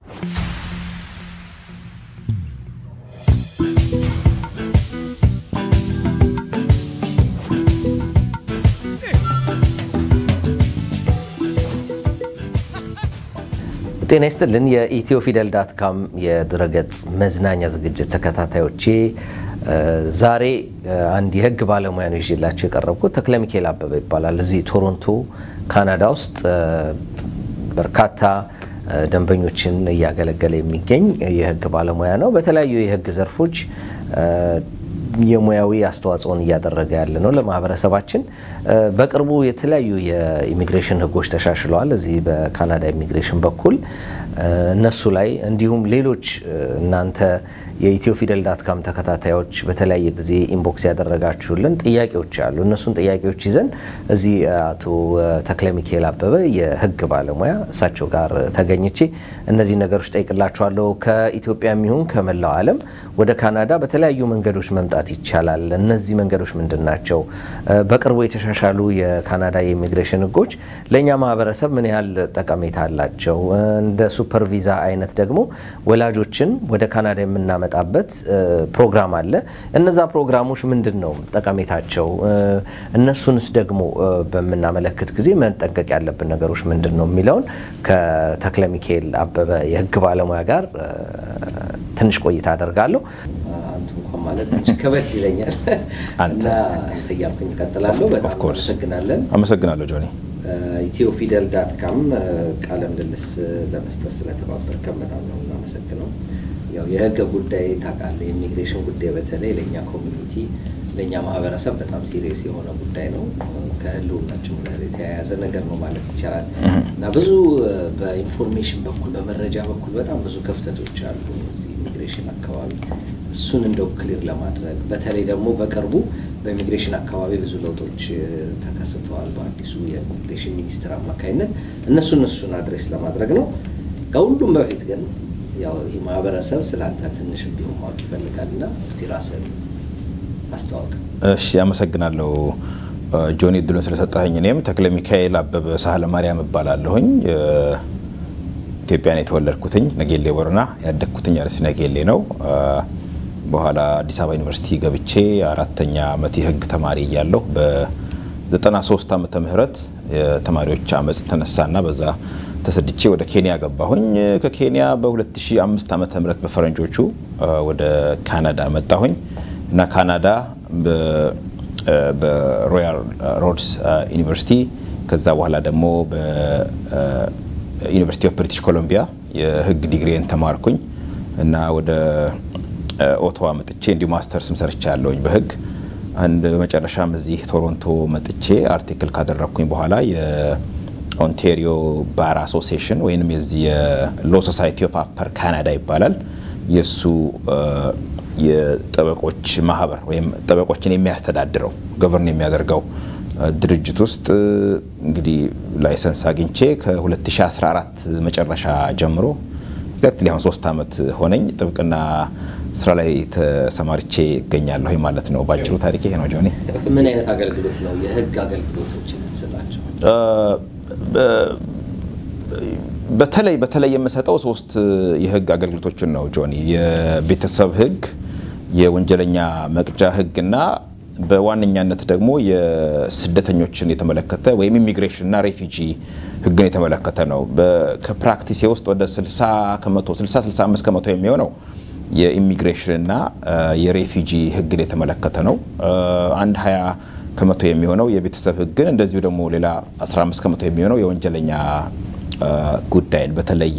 ጤና ይስጥልን። የኢትዮ ፊደል ዳት ካም የድረገጽ መዝናኛ ዝግጅት ተከታታዮቼ ዛሬ አንድ የሕግ ባለሙያ ነው ይዤላቸው የቀረብኩት። ተክለ ሚካኤል አበበ ይባላል። እዚህ ቶሮንቶ ካናዳ ውስጥ በርካታ ደንበኞችን እያገለገለ የሚገኝ የሕግ ባለሙያ ነው። በተለያዩ የሕግ ዘርፎች የሙያዊ አስተዋጽኦን እያደረገ ያለ ነው ለማህበረሰባችን። በቅርቡ የተለያዩ የኢሚግሬሽን ህጎች ተሻሽለዋል እዚህ በካናዳ ኢሚግሬሽን በኩል እነሱ ላይ እንዲሁም ሌሎች እናንተ የኢትዮ ፊደል ዳት ካም ተከታታዮች በተለያየ ጊዜ ኢንቦክስ ያደረጋችሁልን ጥያቄዎች አሉ። እነሱን ጥያቄዎች ይዘን እዚህ አቶ ተክለ ሚካኤል አበበ የህግ ባለሙያ እሳቸው ጋር ተገኝቼ እነዚህ ነገሮች ጠይቅላችኋለሁ። ከኢትዮጵያ የሚሆን ከመላው ዓለም ወደ ካናዳ በተለያዩ መንገዶች መምጣት ይቻላል። እነዚህ መንገዶች ምንድን ናቸው? በቅርቡ የተሻሻሉ የካናዳ የኢሚግሬሽን ህጎች ለእኛ ማህበረሰብ ምን ያህል ጠቀሜታ አላቸው? እንደ ሱፐር ቪዛ አይነት ደግሞ ወላጆችን ወደ ካናዳ የምናመጣበት ፕሮግራም አለ። እነዛ ፕሮግራሞች ምንድን ነው ጠቀሜታቸው? እነሱንስ ደግሞ በምናመለክት ጊዜ መጠንቀቅ ያለብን ነገሮች ምንድን ነው የሚለውን ከተክለ ሚካኤል አበበ የህግ ባለሙያ ጋር ትንሽ ቆይታ አደርጋለሁ። አንቱ እንኳን ማለት ከበድ ይለኛል እና እያልኩኝ እቀጥላለሁ። በጣም አመሰግናለን። አመሰግናለሁ ጆኒ። ኢትዮ ፊደል ዳት ካም ቃለ ምልልስ ለመስጠት ስለተባበርከን በጣም ነው እናመሰግነው። ያው የህግ ጉዳይ ታውቃለህ፣ የኢሚግሬሽን ጉዳይ በተለይ ለእኛ ኮሚኒቲ ለእኛ ማህበረሰብ በጣም ሲሪየስ የሆነ ጉዳይ ነው። ከህልውናችን ጋር የተያያዘ ነገር ነው ማለት ይቻላል እና ብዙ በኢንፎርሜሽን በኩል በመረጃ በኩል በጣም ብዙ ክፍተቶች አሉ እዚህ ኢሚግሬሽን አካባቢ። እሱን እንደው ክሊር ለማድረግ በተለይ ደግሞ በቅርቡ በኢሚግሬሽን አካባቢ ብዙ ለውጦች ተከስተዋል በአዲሱ የኢሚግሬሽን ሚኒስትር አማካኝነት እነሱ እነሱን አድሬስ ለማድረግ ነው። ከሁሉም በፊት ግን ያው ይህ ማህበረሰብ ስለ አንተ ትንሽ ቢሆን ማወቅ ይፈልጋል እና እስቲ ራስህን አስተዋውቅ። እሺ፣ አመሰግናለሁ ጆኒ እድሉን ስለሰጠኸኝ። እኔም ተክለ ሚካኤል አበበ ሳህለ ማርያም እባላለሁኝ። ኢትዮጵያን የተወለድኩትኝ ነጌሌ ቦረና፣ ያደግኩትኝ አርሲ ነጌሌ ነው። በኋላ አዲስ አበባ ዩኒቨርሲቲ ገብቼ አራተኛ ዓመት የህግ ተማሪ እያለሁ በ93 ዓመተ ምህረት የተማሪዎች አመፅ ተነሳና በዛ ተሰድቼ ወደ ኬንያ ገባሁኝ። ከኬንያ በ2005 ዓመተ ምህረት በፈረንጆቹ ወደ ካናዳ መጣሁኝ እና ካናዳ በሮያል ሮድስ ዩኒቨርሲቲ ከዛ በኋላ ደግሞ በዩኒቨርሲቲ ኦፍ ብሪቲሽ ኮሎምቢያ የህግ ዲግሪን ተማርኩኝ እና ወደ ኦቶዋ መጥቼ እንዲሁ ማስተርስም ሰርቻ ያለውኝ በህግ አንድ በመጨረሻም እዚህ ቶሮንቶ መጥቼ አርቲክል ካደረግኩኝ በኋላ የኦንቴሪዮ ባር አሶሲዬሽን ወይም የዚህ የሎ ሶሳይቲ ኦፍ አፐር ካናዳ ይባላል የእሱ የጠበቆች ማህበር ወይም ጠበቆችን የሚያስተዳድረው ገቨርን የሚያደርገው ድርጅት ውስጥ እንግዲህ ላይሰንስ አግኝቼ ከ2014 መጨረሻ ጀምሮ ኤግዛክትሊ አሁን ሶስት ዓመት ሆነኝ ጥብቅና ስራ ላይ ተሰማርቼ እገኛለሁ ማለት ነው። ባጭሩ ታሪክ ይሄ ነው። ጆኒ፣ ምን አይነት አገልግሎት ነው የህግ አገልግሎቶች የምትሰጣቸው? በተለይ በተለይ የምሰጠው ሶስት የህግ አገልግሎቶችን ነው ጆኒ። የቤተሰብ ህግ፣ የወንጀለኛ መቅጫ ህግና በዋነኛነት ደግሞ የስደተኞችን የተመለከተ ወይም ኢሚግሬሽንና ሬፊጂ ህግን የተመለከተ ነው። ከፕራክቲሴ ውስጥ ወደ 60 ከመቶ 60 65 ከመቶ የሚሆነው የኢሚግሬሽንና የሬፊጂ ህግን የተመለከተ ነው። አንድ 20 ከመቶ የሚሆነው የቤተሰብ ህግን እንደዚሁ ደግሞ ሌላ 15 ከመቶ የሚሆነው የወንጀለኛ ጉዳይን በተለይ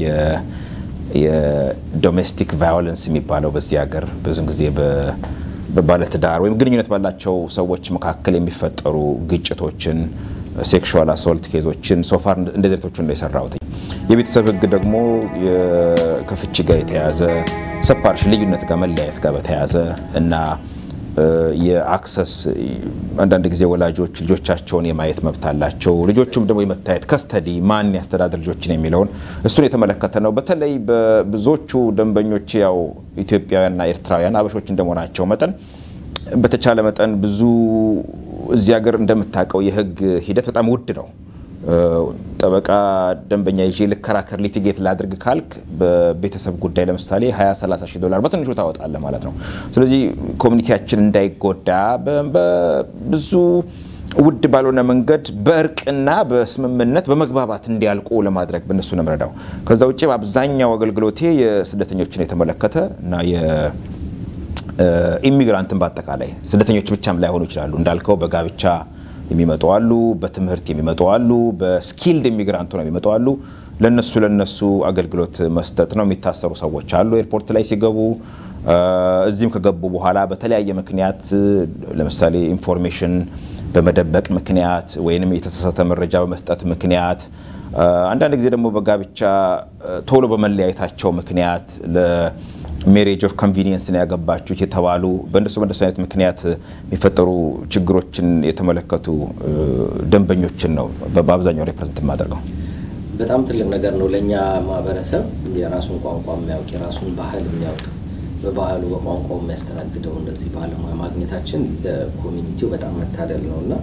የዶሜስቲክ ቫዮለንስ የሚባለው በዚህ ሀገር ብዙን ጊዜ በባለትዳር ወይም ግንኙነት ባላቸው ሰዎች መካከል የሚፈጠሩ ግጭቶችን፣ ሴክሹዋል አሶልት ኬዞችን ሶፋር እንደዚህ አይነቶቹን ነው የሰራሁት። የቤተሰብ ህግ ደግሞ ከፍቺ ጋር የተያያዘ ሰፓሬሽን ልዩነት ጋር መለያየት ጋር በተያያዘ እና የአክሰስ አንዳንድ ጊዜ ወላጆች ልጆቻቸውን የማየት መብት አላቸው። ልጆቹም ደግሞ የመታየት ከስተዲ ማን ያስተዳድር ልጆችን የሚለውን እሱን የተመለከተ ነው። በተለይ በብዙዎቹ ደንበኞች ያው ኢትዮጵያውያንና ኤርትራውያን አበሾች እንደመሆናቸው መጠን በተቻለ መጠን ብዙ እዚህ ሀገር እንደምታውቀው የህግ ሂደት በጣም ውድ ነው። ጠበቃ ደንበኛ ይዤ ልከራከር ሊቲጌት ላድርግ ካልክ በቤተሰብ ጉዳይ ለምሳሌ 20 30 ሺህ ዶላር በትንሹ ታወጣለህ ማለት ነው። ስለዚህ ኮሚኒቲያችን እንዳይጎዳ በብዙ ውድ ባልሆነ መንገድ በእርቅና በስምምነት በመግባባት እንዲያልቁ ለማድረግ በእነሱ ነው የምረዳው። ከዛ ውጭ በአብዛኛው አገልግሎቴ የስደተኞችን የተመለከተ እና የኢሚግራንትን በአጠቃላይ ስደተኞች ብቻም ላይሆኑ ይችላሉ እንዳልከው በጋብቻ የሚመጡ አሉ፣ በትምህርት የሚመጡ አሉ፣ በስኪልድ ኢሚግራንቱ ነው የሚመጡ አሉ። ለነሱ ለነሱ አገልግሎት መስጠት ነው። የሚታሰሩ ሰዎች አሉ ኤርፖርት ላይ ሲገቡ እዚህም ከገቡ በኋላ በተለያየ ምክንያት ለምሳሌ ኢንፎርሜሽን በመደበቅ ምክንያት ወይንም የተሳሳተ መረጃ በመስጠት ምክንያት አንዳንድ ጊዜ ደግሞ በጋብቻ ቶሎ በመለያየታቸው ምክንያት ለሜሬጅ ኦፍ ኮንቪኒየንስ ነው ያገባችሁት የተባሉ በእንደሱ በእንደሱ አይነት ምክንያት የሚፈጠሩ ችግሮችን የተመለከቱ ደንበኞችን ነው በአብዛኛው ሪፕሬዘንት የማደርገው። በጣም ትልቅ ነገር ነው ለእኛ ማህበረሰብ የራሱን ቋንቋ የሚያውቅ የራሱን ባህል የሚያውቅ በባህሉ በቋንቋው የሚያስተናግደው እንደዚህ ባለሙያ ማግኘታችን ለኮሚኒቲው በጣም መታደል ነው እና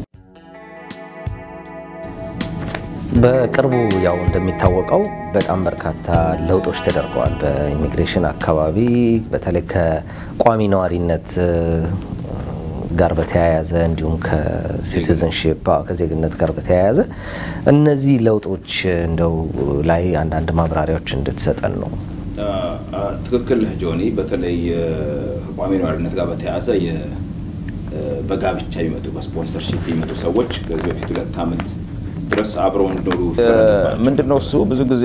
በቅርቡ ያው እንደሚታወቀው በጣም በርካታ ለውጦች ተደርገዋል በኢሚግሬሽን አካባቢ በተለይ ከቋሚ ነዋሪነት ጋር በተያያዘ እንዲሁም ከሲቲዝንሽፕ ከዜግነት ጋር በተያያዘ እነዚህ ለውጦች እንደው ላይ አንዳንድ ማብራሪያዎች እንድትሰጠን ነው። ትክክል ነህ ጆኒ። በተለይ ከቋሚ ነዋሪነት ጋር በተያያዘ በጋብቻ የሚመጡ በስፖንሰርሺፕ የሚመጡ ሰዎች ከዚህ በፊት ሁለት ዓመት ድረስ አብረው እንዲኖሩ ምንድነው እሱ ብዙ ጊዜ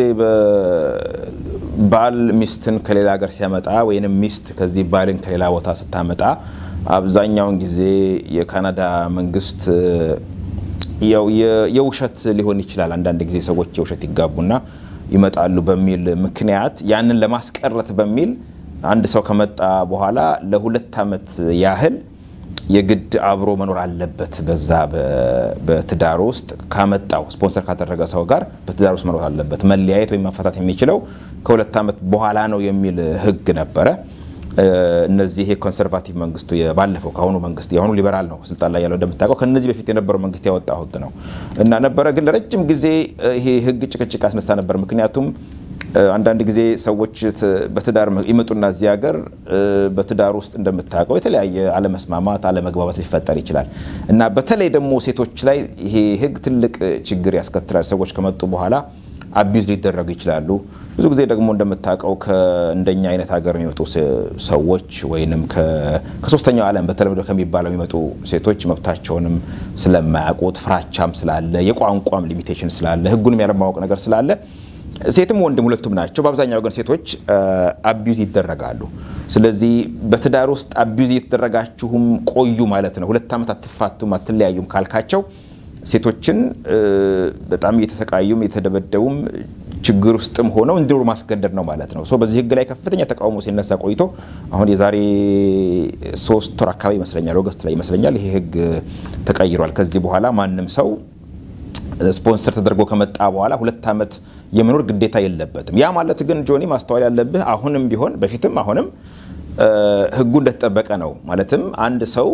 ባል ሚስትን ከሌላ ሀገር ሲያመጣ ወይንም ሚስት ከዚህ ባልን ከሌላ ቦታ ስታመጣ አብዛኛውን ጊዜ የካናዳ መንግስት ያው የውሸት ሊሆን ይችላል። አንዳንድ ጊዜ ሰዎች የውሸት ይጋቡና ይመጣሉ በሚል ምክንያት ያንን ለማስቀረት በሚል አንድ ሰው ከመጣ በኋላ ለሁለት ዓመት ያህል የግድ አብሮ መኖር አለበት። በዛ በትዳር ውስጥ ካመጣው ስፖንሰር ካደረገ ሰው ጋር በትዳር ውስጥ መኖር አለበት። መለያየት ወይም መፈታት የሚችለው ከሁለት ዓመት በኋላ ነው የሚል ሕግ ነበረ። እነዚህ ይሄ ኮንሰርቫቲቭ መንግስቱ ባለፈው ከአሁኑ መንግስት የአሁኑ ሊበራል ነው ስልጣን ላይ ያለው እንደምታውቀው ከነዚህ በፊት የነበረው መንግስት ያወጣው ህግ ነው እና ነበረ ግን ለረጅም ጊዜ ይሄ ህግ ጭቅጭቅ ያስነሳ ነበር። ምክንያቱም አንዳንድ ጊዜ ሰዎች በትዳር ይመጡና እዚህ ሀገር በትዳር ውስጥ እንደምታውቀው የተለያየ አለመስማማት፣ አለመግባባት ሊፈጠር ይችላል እና በተለይ ደግሞ ሴቶች ላይ ይሄ ህግ ትልቅ ችግር ያስከትላል። ሰዎች ከመጡ በኋላ አቢዩዝ ሊደረጉ ይችላሉ። ብዙ ጊዜ ደግሞ እንደምታውቀው ከእንደኛ አይነት ሀገር የሚመጡ ሰዎች ወይንም ከሶስተኛው ዓለም በተለምዶ ከሚባለው የሚመጡ ሴቶች መብታቸውንም ስለማያውቁት ፍራቻም ስላለ የቋንቋም ሊሚቴሽን ስላለ ህጉንም ያለማወቅ ነገር ስላለ ሴትም ወንድም ሁለቱም ናቸው። በአብዛኛው ግን ሴቶች አቢዩዝ ይደረጋሉ። ስለዚህ በትዳር ውስጥ አቢዩዝ እየተደረጋችሁም ቆዩ ማለት ነው። ሁለት ዓመት አትፋቱም አትለያዩም ካልካቸው ሴቶችን በጣም እየተሰቃዩም እየተደበደቡም ችግር ውስጥም ሆነው እንዲኖሩ ማስገደድ ነው ማለት ነው። በዚህ ህግ ላይ ከፍተኛ ተቃውሞ ሲነሳ ቆይቶ አሁን የዛሬ ሶስት ወር አካባቢ ይመስለኛል ኦገስት ላይ ይመስለኛል ይሄ ህግ ተቀይሯል። ከዚህ በኋላ ማንም ሰው ስፖንሰር ተደርጎ ከመጣ በኋላ ሁለት ዓመት የመኖር ግዴታ የለበትም። ያ ማለት ግን ጆኒ ማስተዋል ያለብህ አሁንም ቢሆን በፊትም አሁንም ህጉ እንደተጠበቀ ነው። ማለትም አንድ ሰው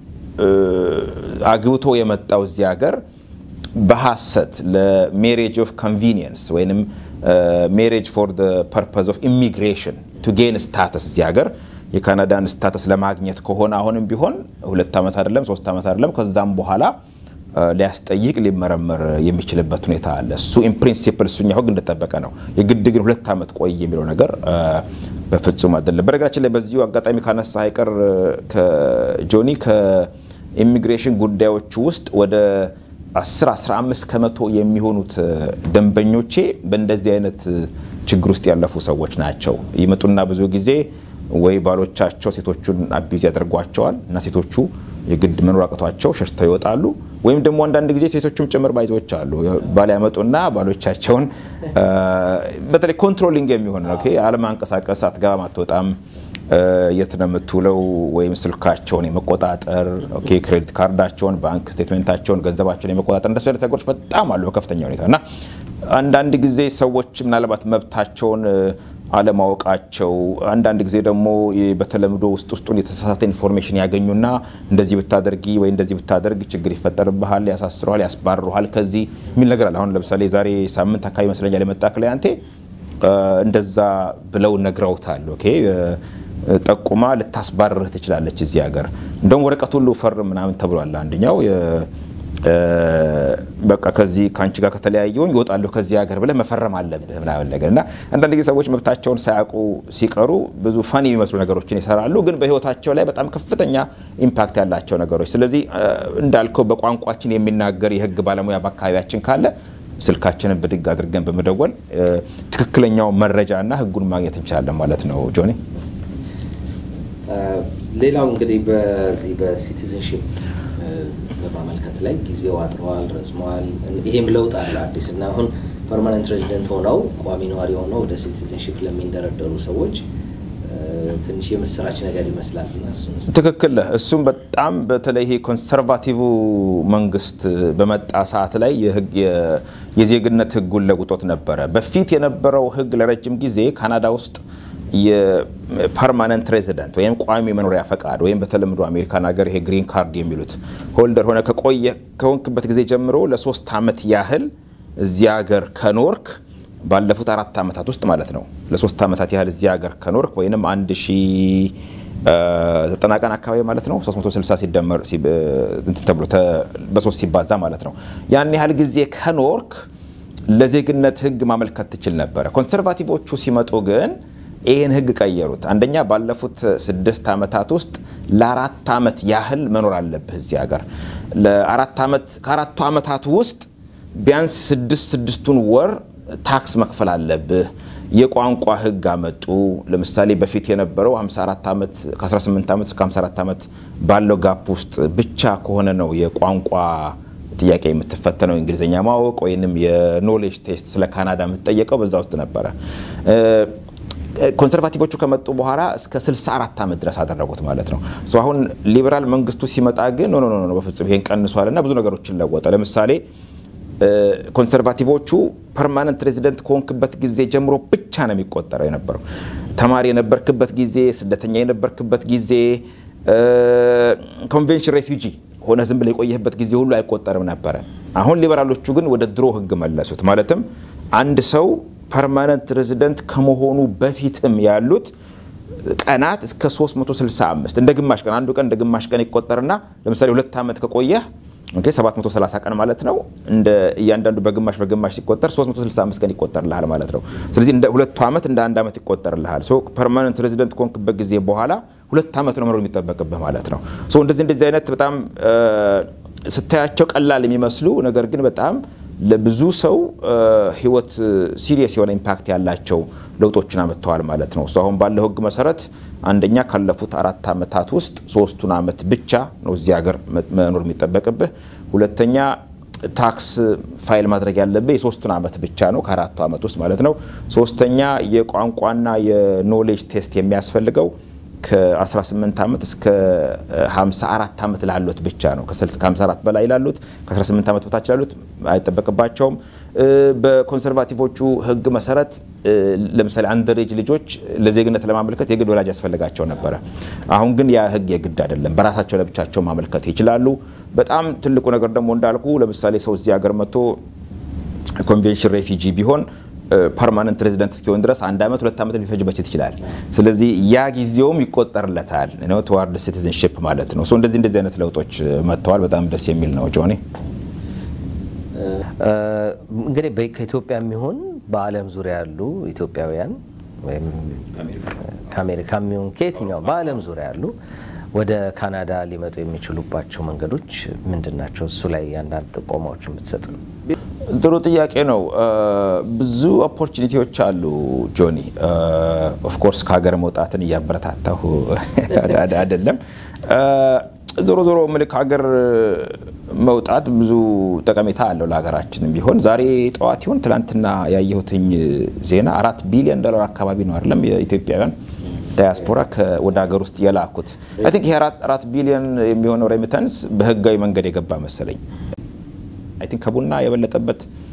አግብቶ የመጣው እዚህ ሀገር በሀሰት ለሜሬጅ ኦፍ ኮንቪኒየንስ ወይም ሜሬጅ ፎር ፐርፐዝ ኦፍ ኢሚግሬሽን ቱ ጌን ስታተስ እዚህ ሀገር የካናዳን ስታተስ ለማግኘት ከሆነ አሁንም ቢሆን ሁለት ዓመት አይደለም ሶስት ዓመት አይደለም ከዛም በኋላ ሊያስጠይቅ ሊመረመር የሚችልበት ሁኔታ አለ። እሱ ኢን ፕሪንሲፕል እሱኛው ህግ እንደጠበቀ ነው። የግድ ግን ሁለት ዓመት ቆይ የሚለው ነገር በፍጹም አይደለም። በነገራችን ላይ በዚሁ አጋጣሚ ካነሳ አይቀር ከጆኒ ከኢሚግሬሽን ጉዳዮች ውስጥ ወደ 10 15 ከመቶ የሚሆኑት ደንበኞቼ በእንደዚህ አይነት ችግር ውስጥ ያለፉ ሰዎች ናቸው። ይመጡና ብዙ ጊዜ ወይ ባሎቻቸው ሴቶቹን አቢዝ ያደርጓቸዋል እና ሴቶቹ የግድ መኖር አቅቷቸው ሸሽተው ይወጣሉ። ወይም ደግሞ አንዳንድ ጊዜ ሴቶቹም ጭምር ባይዞች አሉ። ባል ያመጡና ባሎቻቸውን በተለይ ኮንትሮሊንግ የሚሆን ነው አለማንቀሳቀስ፣ አትገባም፣ አትወጣም፣ የት ነው የምትውለው ወይም ስልካቸውን የመቆጣጠር ክሬዲት ካርዳቸውን፣ ባንክ ስቴትሜንታቸውን፣ ገንዘባቸውን የመቆጣጠር እንደሱ አይነት ነገሮች በጣም አሉ በከፍተኛ ሁኔታ እና አንዳንድ ጊዜ ሰዎች ምናልባት መብታቸውን አለማወቃቸው አንዳንድ ጊዜ ደግሞ በተለምዶ ውስጥ ውስጡን የተሳሳተ ኢንፎርሜሽን ያገኙና እንደዚህ ብታደርጊ ወይ እንደዚህ ብታደርግ ችግር ይፈጠርብሃል፣ ያሳስረሃል፣ ያስባርሩሃል ከዚህ የሚል ነገር አለ። አሁን ለምሳሌ ዛሬ ሳምንት አካባቢ ይመስለኛል የመጣ ክላያንቴ እንደዛ ብለው ነግረውታል። ኦኬ ጠቁማ ልታስባርርህ ትችላለች እዚህ ሀገር እንደውም ወረቀት ሁሉ ፈርም ምናምን ተብሏል። አንደኛው በቃ ከዚህ ከአንቺ ጋር ከተለያየውኝ ይወጣለሁ ከዚህ ሀገር ብለህ መፈረም አለብህ ምናምን ነገር እና አንዳንድ ጊዜ ሰዎች መብታቸውን ሳያውቁ ሲቀሩ ብዙ ፈን የሚመስሉ ነገሮችን ይሰራሉ፣ ግን በህይወታቸው ላይ በጣም ከፍተኛ ኢምፓክት ያላቸው ነገሮች። ስለዚህ እንዳልከው በቋንቋችን የሚናገር የህግ ባለሙያ በአካባቢያችን ካለ ስልካችንን ብድግ አድርገን በመደወል ትክክለኛው መረጃና ህጉን ማግኘት እንችላለን ማለት ነው። ጆኒ ሌላው እንግዲህ በዚህ በሲቲዝንሽፕ በማመልከት ላይ ጊዜው አጥረዋል፣ ረዝመዋል። ይሄም ለውጥ አለ አዲስ እና አሁን ፐርማነንት ሬዚደንት ሆነው ቋሚ ነዋሪ ሆነው ወደ ሲቲዝንሽፕ ለሚንደረደሩ ሰዎች ትንሽ የምስራች ነገር ይመስላል። ትክክል። እሱም በጣም በተለይ ይሄ ኮንሰርቫቲቭ መንግስት በመጣ ሰዓት ላይ የዜግነት ህጉን ለውጦት ነበረ። በፊት የነበረው ህግ ለረጅም ጊዜ ካናዳ ውስጥ የፐርማነንት ሬዚደንት ወይም ቋሚ መኖሪያ ፈቃድ ወይም በተለምዶ አሜሪካን ሀገር ይሄ ግሪን ካርድ የሚሉት ሆልደር ሆነ ከቆየ ከሆንክበት ጊዜ ጀምሮ ለሶስት ዓመት ያህል እዚያ ሀገር ከኖርክ ባለፉት አራት ዓመታት ውስጥ ማለት ነው ለሶስት ዓመታት ያህል እዚያ ሀገር ከኖርክ ወይም አንድ ሺ ዘጠና ቀን አካባቢ ማለት ነው 360 ሲደመር እንትን ተብሎ በሶስት ሲባዛ ማለት ነው ያን ያህል ጊዜ ከኖርክ ለዜግነት ህግ ማመልከት ትችል ነበረ። ኮንሰርቫቲቮቹ ሲመጡ ግን ይህን ህግ ቀየሩት። አንደኛ ባለፉት ስድስት ዓመታት ውስጥ ለአራት ዓመት ያህል መኖር አለብህ እዚህ ሀገር። ለአራት ዓመት ከአራቱ ዓመታት ውስጥ ቢያንስ ስድስት ስድስቱን ወር ታክስ መክፈል አለብህ። የቋንቋ ህግ አመጡ። ለምሳሌ በፊት የነበረው 54 ዓመት ከ18 ዓመት እስከ 54 ዓመት ባለው ጋፕ ውስጥ ብቻ ከሆነ ነው የቋንቋ ጥያቄ የምትፈተነው እንግሊዝኛ ማወቅ ወይንም የኖሌጅ ቴስት ስለ ካናዳ የምትጠየቀው በዛ ውስጥ ነበረ። ኮንሰርቫቲቮቹ ከመጡ በኋላ እስከ 64 ዓመት ድረስ አደረጉት ማለት ነው። አሁን ሊበራል መንግስቱ ሲመጣ ግን ኖ ኖ በፍጹም ይሄን ቀንሷል እና ብዙ ነገሮችን ለወጠ። ለምሳሌ ኮንሰርቫቲቮቹ ፐርማነንት ሬዚደንት ከሆንክበት ጊዜ ጀምሮ ብቻ ነው የሚቆጠረው የነበረው። ተማሪ የነበርክበት ጊዜ፣ ስደተኛ የነበርክበት ጊዜ፣ ኮንቬንሽን ሬፊውጂ ሆነ ዝም ብለህ የቆየህበት ጊዜ ሁሉ አይቆጠርም ነበረ። አሁን ሊበራሎቹ ግን ወደ ድሮ ህግ መለሱት። ማለትም አንድ ሰው ፐርማነንት ሬዚደንት ከመሆኑ በፊትም ያሉት ቀናት እስከ 365 እንደ ግማሽ ቀን አንዱ ቀን እንደ ግማሽ ቀን ይቆጠርና ለምሳሌ ሁለት ዓመት ከቆየህ ኦኬ 730 ቀን ማለት ነው። እንደ እያንዳንዱ በግማሽ በግማሽ ሲቆጠር 365 ቀን ይቆጠርልሃል ማለት ነው። ስለዚህ እንደ ሁለቱ ዓመት እንደ አንድ ዓመት ይቆጠርልሃል። ሶ ፐርማነንት ሬዚደንት ከሆንክበት ጊዜ በኋላ ሁለት ዓመት ነው መኖር የሚጠበቅብህ ማለት ነው። ሶ እንደዚህ እንደዚህ አይነት በጣም ስታያቸው ቀላል የሚመስሉ ነገር ግን በጣም ለብዙ ሰው ህይወት ሲሪየስ የሆነ ኢምፓክት ያላቸው ለውጦችን አመጥተዋል ማለት ነው። እሱ አሁን ባለው ህግ መሰረት አንደኛ ካለፉት አራት ዓመታት ውስጥ ሶስቱን ዓመት ብቻ ነው እዚህ ሀገር መኖር የሚጠበቅብህ። ሁለተኛ ታክስ ፋይል ማድረግ ያለብህ የሶስቱን ዓመት ብቻ ነው ከአራቱ ዓመት ውስጥ ማለት ነው። ሶስተኛ የቋንቋና የኖሌጅ ቴስት የሚያስፈልገው ከ18 ዓመት እስከ 54 ዓመት ላሉት ብቻ ነው። ከ54 በላይ ላሉት ከ18 ዓመት በታች ላሉት አይጠበቅባቸውም። በኮንሰርቫቲቮቹ ህግ መሰረት ለምሳሌ አንደሬጅ ልጆች ለዜግነት ለማመልከት የግድ ወላጅ ያስፈልጋቸው ነበረ። አሁን ግን ያ ህግ የግድ አይደለም። በራሳቸው ለብቻቸው ማመልከት ይችላሉ። በጣም ትልቁ ነገር ደግሞ እንዳልኩ ለምሳሌ ሰው እዚህ ሀገር መጥቶ ኮንቬንሽን ሬፊጂ ቢሆን ፐርማነንት ሬዚደንት እስኪሆን ድረስ አንድ ዓመት ሁለት ዓመት ሊፈጅበት ይችላል። ስለዚህ ያ ጊዜውም ይቆጠርለታል ነው ተዋርድ ሲቲዝንሽፕ ማለት ነው። እንደዚህ እንደዚህ አይነት ለውጦች መጥተዋል። በጣም ደስ የሚል ነው። ጆኒ እንግዲህ ከኢትዮጵያ የሚሆን በዓለም ዙሪያ ያሉ ኢትዮጵያውያን ወይም ከአሜሪካ የሚሆን ከየትኛው በዓለም ዙሪያ ያሉ ወደ ካናዳ ሊመጡ የሚችሉባቸው መንገዶች ምንድን ናቸው? እሱ ላይ አንዳንድ ጥቆማዎችን ብትሰጥ ነው። ጥሩ ጥያቄ ነው። ብዙ ኦፖርቹኒቲዎች አሉ ጆኒ። ኦፍኮርስ ከሀገር መውጣትን እያበረታታሁ አይደለም። ዞሮ ዞሮ ምልክ ሀገር መውጣት ብዙ ጠቀሜታ አለው ለሀገራችንም ቢሆን። ዛሬ ጠዋት ይሆን ትላንትና ያየሁትኝ ዜና አራት ቢሊዮን ዶላር አካባቢ ነው አይደለም የኢትዮጵያውያን ዳያስፖራ ወደ ሀገር ውስጥ የላኩት። አይ ቲንክ ይሄ አራት ቢሊዮን የሚሆነው ሬሚታንስ በህጋዊ መንገድ የገባ መሰለኝ። አይ ቲንክ ከቡና የበለጠበት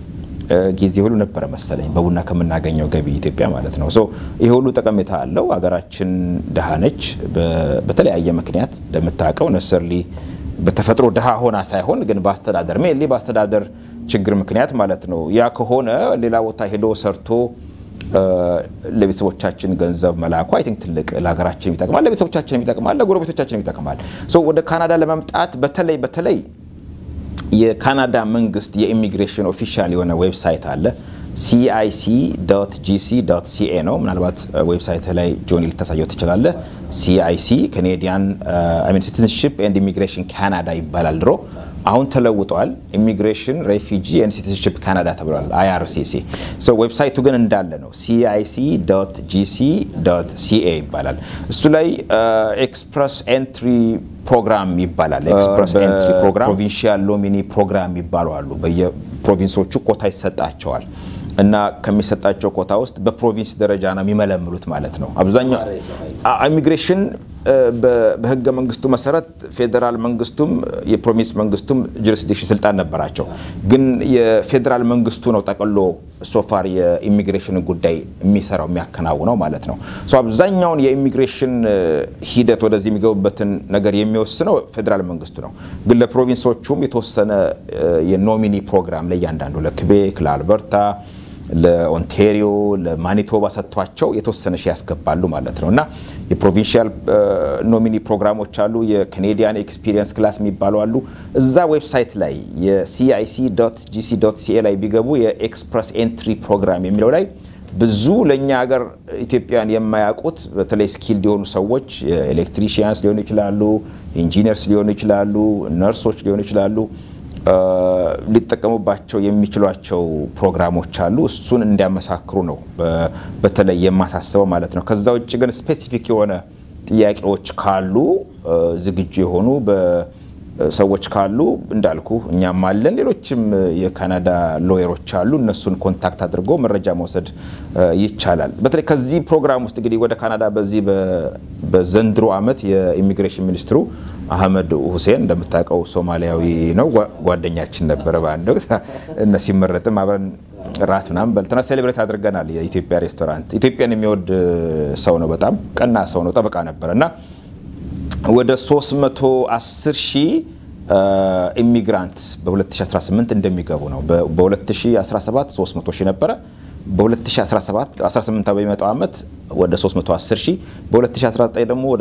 ጊዜ ሁሉ ነበረ መሰለኝ በቡና ከምናገኘው ገቢ ኢትዮጵያ ማለት ነው። ይህ ሁሉ ጠቀሜታ አለው። ሀገራችን ድሃ ነች። በተለያየ ምክንያት እንደምታውቀው ነሰርሊ በተፈጥሮ ድሃ ሆና ሳይሆን ግን በአስተዳደር ሜንሊ በአስተዳደር ችግር ምክንያት ማለት ነው። ያ ከሆነ ሌላ ቦታ ሄዶ ሰርቶ ለቤተሰቦቻችን ገንዘብ መላኩ አይ ቲንክ ትልቅ ለሀገራችን ይጠቅማል፣ ለቤተሰቦቻችን ይጠቅማል፣ ለጎረቤቶቻችን ይጠቅማል። ወደ ካናዳ ለመምጣት በተለይ በተለይ የካናዳ መንግስት የኢሚግሬሽን ኦፊሻል የሆነ ዌብሳይት አለ ሲአይሲ ጂሲ ሲኤ ነው። ምናልባት ዌብሳይት ላይ ጆኒ ልታሳየው ትችላለህ። ሲአይሲ ካኔዲያን ሲቲዝንሽፕ ኤንድ ኢሚግሬሽን ካናዳ ይባላል ድሮ አሁን ተለውጧል። ኢሚግሬሽን ሬፊጂ ኤንድ ሲቲዝንሽፕ ካናዳ ተብሏል፣ አይአርሲሲ። ዌብሳይቱ ግን እንዳለ ነው። ሲአይሲ ጂሲ ሲኤ ይባላል። እሱ ላይ ኤክስፕረስ ኤንትሪ ፕሮግራም ይባላል። ኤክስፕረስ ኤንትሪ ፕሮግራም፣ ፕሮቪንሺያል ሎሚኒ ፕሮግራም ይባሉ አሉ። በየፕሮቪንሶቹ ኮታ ይሰጣቸዋል እና ከሚሰጣቸው ኮታ ውስጥ በፕሮቪንስ ደረጃ ነው የሚመለምሉት ማለት ነው። አብዛኛው ኢሚግሬሽን በህገ መንግስቱ መሰረት ፌዴራል መንግስቱም የፕሮቪንስ መንግስቱም ጁሪስዲክሽን ስልጣን ነበራቸው። ግን የፌዴራል መንግስቱ ነው ጠቅሎ ሶፋር የኢሚግሬሽን ጉዳይ የሚሰራው የሚያከናውነው ማለት ነው። አብዛኛውን የኢሚግሬሽን ሂደት ወደዚህ የሚገቡበትን ነገር የሚወስነው ፌዴራል መንግስቱ ነው። ግን ለፕሮቪንሶቹም የተወሰነ የኖሚኒ ፕሮግራም ለእያንዳንዱ ለክቤክ፣ ለአልበርታ ለኦንቴሪዮ ለማኒቶባ ሰጥቷቸው የተወሰነ ሺ ያስገባሉ ማለት ነው እና የፕሮቪንሺያል ኖሚኒ ፕሮግራሞች አሉ። የካኔዲያን ኤክስፒሪየንስ ክላስ የሚባሉ አሉ። እዛ ዌብሳይት ላይ የሲአይሲ ጂሲ ሲኤ ላይ ቢገቡ የኤክስፕረስ ኤንትሪ ፕሮግራም የሚለው ላይ ብዙ ለእኛ ሀገር ኢትዮጵያን የማያውቁት በተለይ ስኪልድ የሆኑ ሰዎች ኤሌክትሪሽያንስ ሊሆኑ ይችላሉ፣ ኢንጂነርስ ሊሆኑ ይችላሉ፣ ነርሶች ሊሆኑ ይችላሉ ሊጠቀሙባቸው የሚችሏቸው ፕሮግራሞች አሉ። እሱን እንዲያመሳክሩ ነው በተለይ የማሳስበው ማለት ነው። ከዛ ውጭ ግን ስፔሲፊክ የሆነ ጥያቄዎች ካሉ ዝግጁ የሆኑ ሰዎች ካሉ እንዳልኩ እኛም አለን፣ ሌሎችም የካናዳ ሎየሮች አሉ። እነሱን ኮንታክት አድርጎ መረጃ መውሰድ ይቻላል። በተለይ ከዚህ ፕሮግራም ውስጥ እንግዲህ ወደ ካናዳ በዚህ በዘንድሮ ዓመት የኢሚግሬሽን ሚኒስትሩ አህመድ ሁሴን እንደምታውቀው ሶማሊያዊ ነው። ጓደኛችን ነበረ በአንድ ወቅት እነ ሲመረጥም አብረን ራት ምናምን በልተና ሴሌብሬት አድርገናል። የኢትዮጵያ ሬስቶራንት ኢትዮጵያን የሚወድ ሰው ነው። በጣም ቀና ሰው ነው። ጠበቃ ነበረ እና ወደ 310 ሺህ ኢሚግራንት በ2018 እንደሚገቡ ነው። በ2017 300 ሺህ ነበረ። በ2017 18 በሚመጣው ዓመት ወደ 310 ሺህ በ2019 ደግሞ ወደ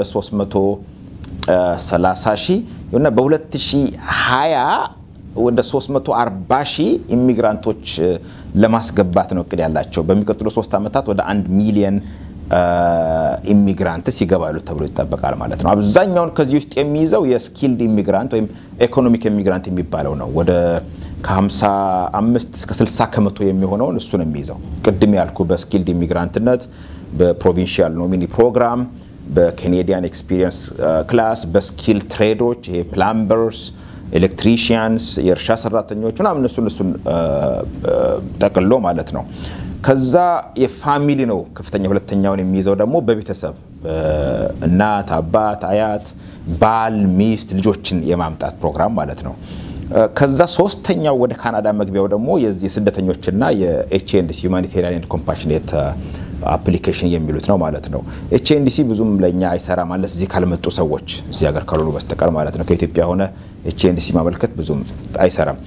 330 ሺህ እና በ2020 ወደ 340 ሺህ ኢሚግራንቶች ለማስገባት ነው እቅድ ያላቸው። በሚቀጥሉ ሶስት ዓመታት ወደ አንድ ሚሊየን ኢሚግራንትስ ይገባሉ ተብሎ ይጠበቃል ማለት ነው። አብዛኛውን ከዚህ ውስጥ የሚይዘው የስኪልድ ኢሚግራንት ወይም ኢኮኖሚክ ኢሚግራንት የሚባለው ነው። ወደ ከ55 እስከ 60 ከመቶ የሚሆነውን እሱ ነው የሚይዘው። ቅድም ያልኩ በስኪልድ ኢሚግራንትነት፣ በፕሮቪንሺያል ኖሚኒ ፕሮግራም፣ በኬኔዲያን ኤክስፒሪየንስ ክላስ፣ በስኪል ትሬዶች ይሄ ፕላምበርስ፣ ኤሌክትሪሽያንስ፣ የእርሻ ሰራተኞች ምናምን እነሱን እሱን ጠቅሎ ማለት ነው። ከዛ የፋሚሊ ነው ከፍተኛ ሁለተኛውን የሚይዘው ደግሞ በቤተሰብ እናት፣ አባት፣ አያት፣ ባል፣ ሚስት፣ ልጆችን የማምጣት ፕሮግራም ማለት ነው። ከዛ ሶስተኛው ወደ ካናዳ መግቢያው ደግሞ የዚህ ስደተኞችና የኤችኤንዲሲ ሁማኒቴሪያን ኤንድ ኮምፓሽኔት አፕሊኬሽን የሚሉት ነው ማለት ነው። ኤችኤንዲሲ ብዙም ለእኛ አይሰራ ማለት እዚህ ካልመጡ ሰዎች እዚህ ሀገር ካልሆኑ በስተቀር ማለት ነው። ከኢትዮጵያ ሆነ ኤችኤንዲሲ ማመልከት ብዙም አይሰራም።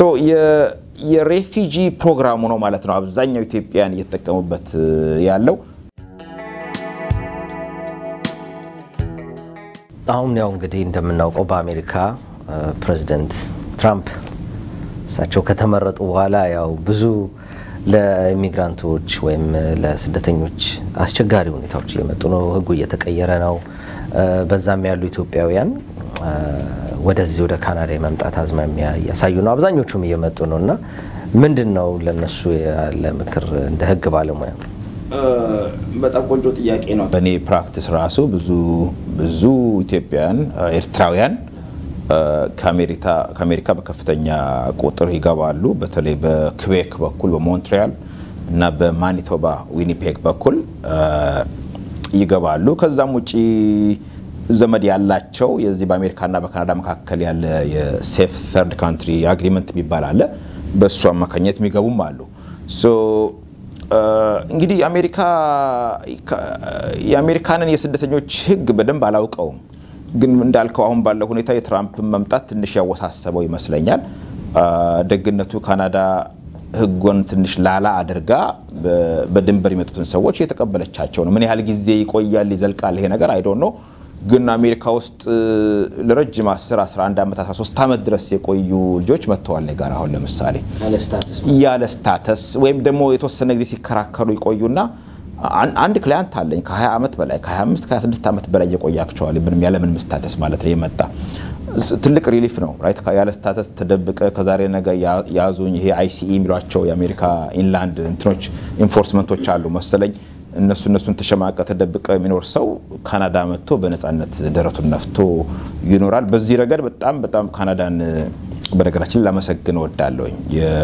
የሬፊጂ ፕሮግራሙ ነው ማለት ነው። አብዛኛው ኢትዮጵያን እየተጠቀሙበት ያለው አሁን ያው እንግዲህ እንደምናውቀው በአሜሪካ ፕሬዚደንት ትራምፕ እሳቸው ከተመረጡ በኋላ ያው ብዙ ለኢሚግራንቶች ወይም ለስደተኞች አስቸጋሪ ሁኔታዎች እየመጡ ነው። ሕጉ እየተቀየረ ነው። በዛም ያሉ ኢትዮጵያውያን ወደዚህ ወደ ካናዳ የመምጣት አዝማሚያ እያሳዩ ነው። አብዛኞቹም እየመጡ ነው እና ምንድን ነው ለነሱ ያለ ምክር እንደ ሕግ ባለሙያ? በጣም ቆንጆ ጥያቄ ነው። በእኔ ፕራክቲስ ራሱ ብዙ ብዙ ኢትዮጵያውያን ኤርትራውያን ከአሜሪካ በከፍተኛ ቁጥር ይገባሉ። በተለይ በክቤክ በኩል በሞንትሪያል እና በማኒቶባ ዊኒፔግ በኩል ይገባሉ። ከዛም ውጪ ዘመድ ያላቸው የዚህ በአሜሪካና በካናዳ መካከል ያለ የሴፍ ተርድ ካንትሪ አግሪመንት የሚባል አለ። በእሱ አማካኝነት የሚገቡም አሉ። እንግዲህ የአሜሪካ የአሜሪካንን የስደተኞች ሕግ በደንብ አላውቀውም፣ ግን እንዳልከው አሁን ባለው ሁኔታ የትራምፕን መምጣት ትንሽ ያወሳሰበው ይመስለኛል። ደግነቱ ካናዳ ሕጉን ትንሽ ላላ አድርጋ በድንበር የሚመጡትን ሰዎች እየተቀበለቻቸው ነው። ምን ያህል ጊዜ ይቆያል ይዘልቃል ይሄ ነገር አይዶ ነው። ግን አሜሪካ ውስጥ ለረጅም 10 11 ዓመት 13 ዓመት ድረስ የቆዩ ልጆች መጥተዋል እኔ ጋር አሁን ለምሳሌ ያለ ስታተስ ወይም ደግሞ የተወሰነ ጊዜ ሲከራከሩ ይቆዩና አንድ ክላያንት አለኝ ከ20 ዓመት በላይ ከ25 ከ26 ዓመት በላይ የቆያቸዋል ምንም ያለምንም ስታተስ ማለት ነው የመጣ ትልቅ ሪሊፍ ነው ራይት ያለ ስታተስ ተደብቀ ከዛሬ ነገ ያዙኝ ይሄ አይሲኢ የሚሏቸው የአሜሪካ ኢንላንድ እንትኖች ኢንፎርስመንቶች አሉ መሰለኝ እነሱ እነሱን ተሸማቀ ተደብቀ የሚኖር ሰው ካናዳ መጥቶ በነፃነት ደረቱን ነፍቶ ይኖራል። በዚህ ረገድ በጣም በጣም ካናዳን በነገራችን ላመሰግን እወዳለሁኝ።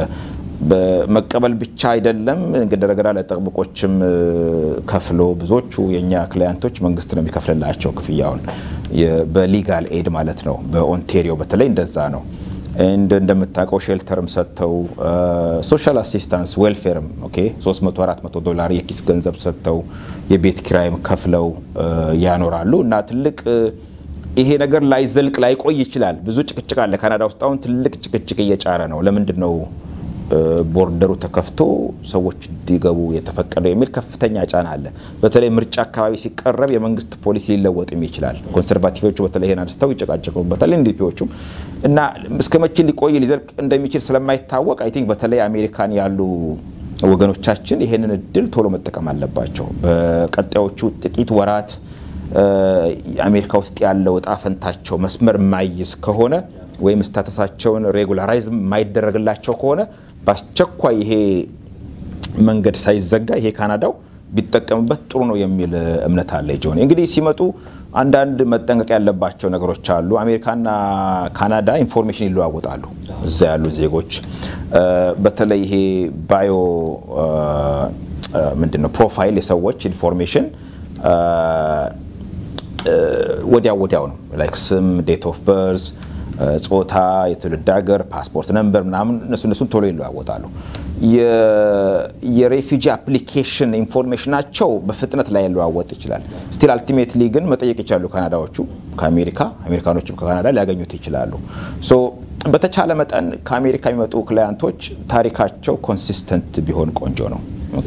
በመቀበል ብቻ አይደለም እንግዲህ ረገዳ ለጠብቆችም ከፍሎ ብዙዎቹ የእኛ ክላያንቶች መንግስት ነው የሚከፍልላቸው ክፍያውን በሊጋል ኤድ ማለት ነው። በኦንቴሪዮ በተለይ እንደዛ ነው። እንደምታውቀው ሼልተርም ሰጥተው ሶሻል አሲስታንስ ዌልፌርም ኦኬ 300 400 ዶላር የኪስ ገንዘብ ሰጥተው የቤት ኪራይም ከፍለው ያኖራሉ እና ትልቅ ይሄ ነገር ላይዘልቅ ላይቆይ ይችላል። ብዙ ጭቅጭቅ አለ ካናዳ ውስጥ አሁን ትልቅ ጭቅጭቅ እየጫረ ነው። ለምንድን ነው ቦርደሩ ተከፍቶ ሰዎች እንዲገቡ የተፈቀደው የሚል ከፍተኛ ጫና አለ። በተለይ ምርጫ አካባቢ ሲቀረብ የመንግስት ፖሊሲ ሊለወጥም ይችላል። ኮንሰርቫቲቮቹ በተለይ ይሄን አንስተው ይጨቃጨቁበታል፣ ኤንዲፒዎቹም እና እስከ መቼ ሊቆይ ሊዘልቅ እንደሚችል ስለማይታወቅ አይ ቲንክ በተለይ አሜሪካን ያሉ ወገኖቻችን ይሄንን እድል ቶሎ መጠቀም አለባቸው። በቀጣዮቹ ጥቂት ወራት አሜሪካ ውስጥ ያለው እጣ ፈንታቸው መስመር የማይዝ ከሆነ ወይም ስታተሳቸውን ሬጉላራይዝ የማይደረግላቸው ከሆነ በአስቸኳይ ይሄ መንገድ ሳይዘጋ ይሄ ካናዳው ቢጠቀምበት ጥሩ ነው የሚል እምነት አለ። ጆን እንግዲህ ሲመጡ አንዳንድ መጠንቀቅ ያለባቸው ነገሮች አሉ። አሜሪካና ካናዳ ኢንፎርሜሽን ይለዋወጣሉ። እዛ ያሉ ዜጎች በተለይ ይሄ ባዮ ምንድን ነው ፕሮፋይል የሰዎች ኢንፎርሜሽን ወዲያው ወዲያው ነው ላይክ ስም፣ ዴት ኦፍ በርዝ ጾታ፣ የትውልድ ሀገር፣ ፓስፖርት ነምበር ምናምን እነሱ እነሱን ቶሎ ይለዋወጣሉ። የሬፊጂ አፕሊኬሽን ኢንፎርሜሽናቸው በፍጥነት ላይ ሊለዋወጥ ይችላል። ስቲል አልቲሜትሊ ግን መጠየቅ ይችላሉ ካናዳዎቹ ከአሜሪካ አሜሪካኖችም ከካናዳ ሊያገኙት ይችላሉ። ሶ በተቻለ መጠን ከአሜሪካ የሚመጡ ክላያንቶች ታሪካቸው ኮንሲስተንት ቢሆን ቆንጆ ነው።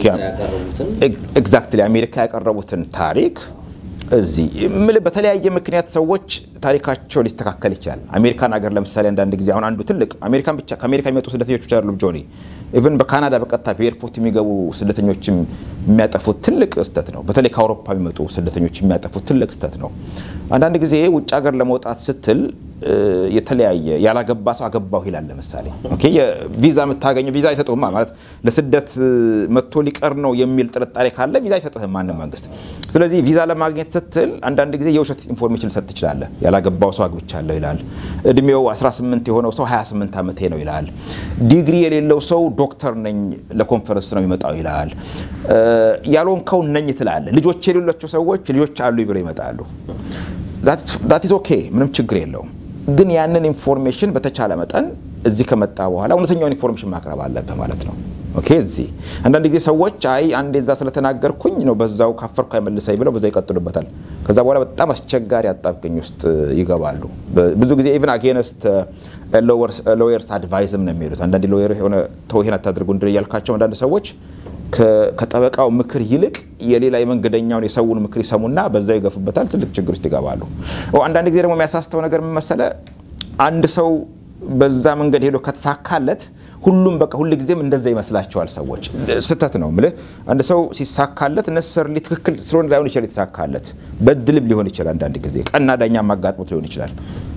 ኤግዛክትሊ አሜሪካ ያቀረቡትን ታሪክ እዚህ ምልህ በተለያየ ምክንያት ሰዎች ታሪካቸው ሊስተካከል ይችላል። አሜሪካን ሀገር ለምሳሌ አንዳንድ ጊዜ አሁን አንዱ ትልቅ አሜሪካን ብቻ ከአሜሪካ የሚመጡ ስደተኞች ብቻ አይደሉም ጆኒ ኢቨን በካናዳ በቀጥታ በኤርፖርት የሚገቡ ስደተኞችም የሚያጠፉት ትልቅ ስህተት ነው። በተለይ ከአውሮፓ የሚመጡ ስደተኞች የሚያጠፉት ትልቅ ስህተት ነው። አንዳንድ ጊዜ ውጭ ሀገር ለመውጣት ስትል የተለያየ ያላገባ ሰው አገባሁ ይላል። ለምሳሌ ቪዛ የምታገኘው ቪዛ አይሰጡህም ማለት ለስደት መጥቶ ሊቀር ነው የሚል ጥርጣሬ ካለ ቪዛ አይሰጥህም ማንም መንግስት። ስለዚህ ቪዛ ለማግኘት ስትል አንዳንድ ጊዜ የውሸት ኢንፎርሜሽን ሰጥ ትችላለህ። ያላገባው ሰው አግብቻለሁ ይላል። እድሜው 18 የሆነው ሰው 28 ዓመቴ ነው ይላል። ዲግሪ የሌለው ሰው ዶክተር ነኝ ለኮንፈረንስ ነው የሚመጣው ይላል። ያልሆንከው ነኝ ትላለህ። ልጆች የሌላቸው ሰዎች ልጆች አሉ ብለው ይመጣሉ። ዳት ኢዝ ኦኬ ምንም ችግር የለውም። ግን ያንን ኢንፎርሜሽን በተቻለ መጠን እዚህ ከመጣ በኋላ እውነተኛውን ኢንፎርሜሽን ማቅረብ አለብህ ማለት ነው። ኦኬ እዚህ አንዳንድ ጊዜ ሰዎች አይ አንዴ እዛ ስለተናገርኩኝ ነው በዛው ካፈርኩ አይመልሰኝ ብለው በዛ ይቀጥሉበታል። ከዛ በኋላ በጣም አስቸጋሪ አጣብቅኝ ውስጥ ይገባሉ። ብዙ ጊዜ ኢቭን አጌነስት ሎየርስ አድቫይዝም ነው የሚሉት። አንዳንድ ሎየር የሆነ ተው ይሄን አታድርጉ እንድን እያልካቸው አንዳንድ ሰዎች ከጠበቃው ምክር ይልቅ የሌላ የመንገደኛውን የሰውን ምክር ይሰሙና በዛው ይገፉበታል። ትልቅ ችግር ውስጥ ይገባሉ። አንዳንድ ጊዜ ደግሞ የሚያሳስተው ነገር ምን መሰለ፣ አንድ ሰው በዛ መንገድ ሄዶ ከተሳካለት ሁሉም በቃ ሁል ጊዜም እንደዛ ይመስላቸዋል ሰዎች። ስህተት ነው የምልህ። አንድ ሰው ሲሳካለት ነሰርሊ ትክክል ስለሆነ ላይሆን ይችላል የተሳካለት፣ በድልም ሊሆን ይችላል። አንዳንድ ጊዜ ቀና ዳኛ ማጋጥሞት ሊሆን ይችላል።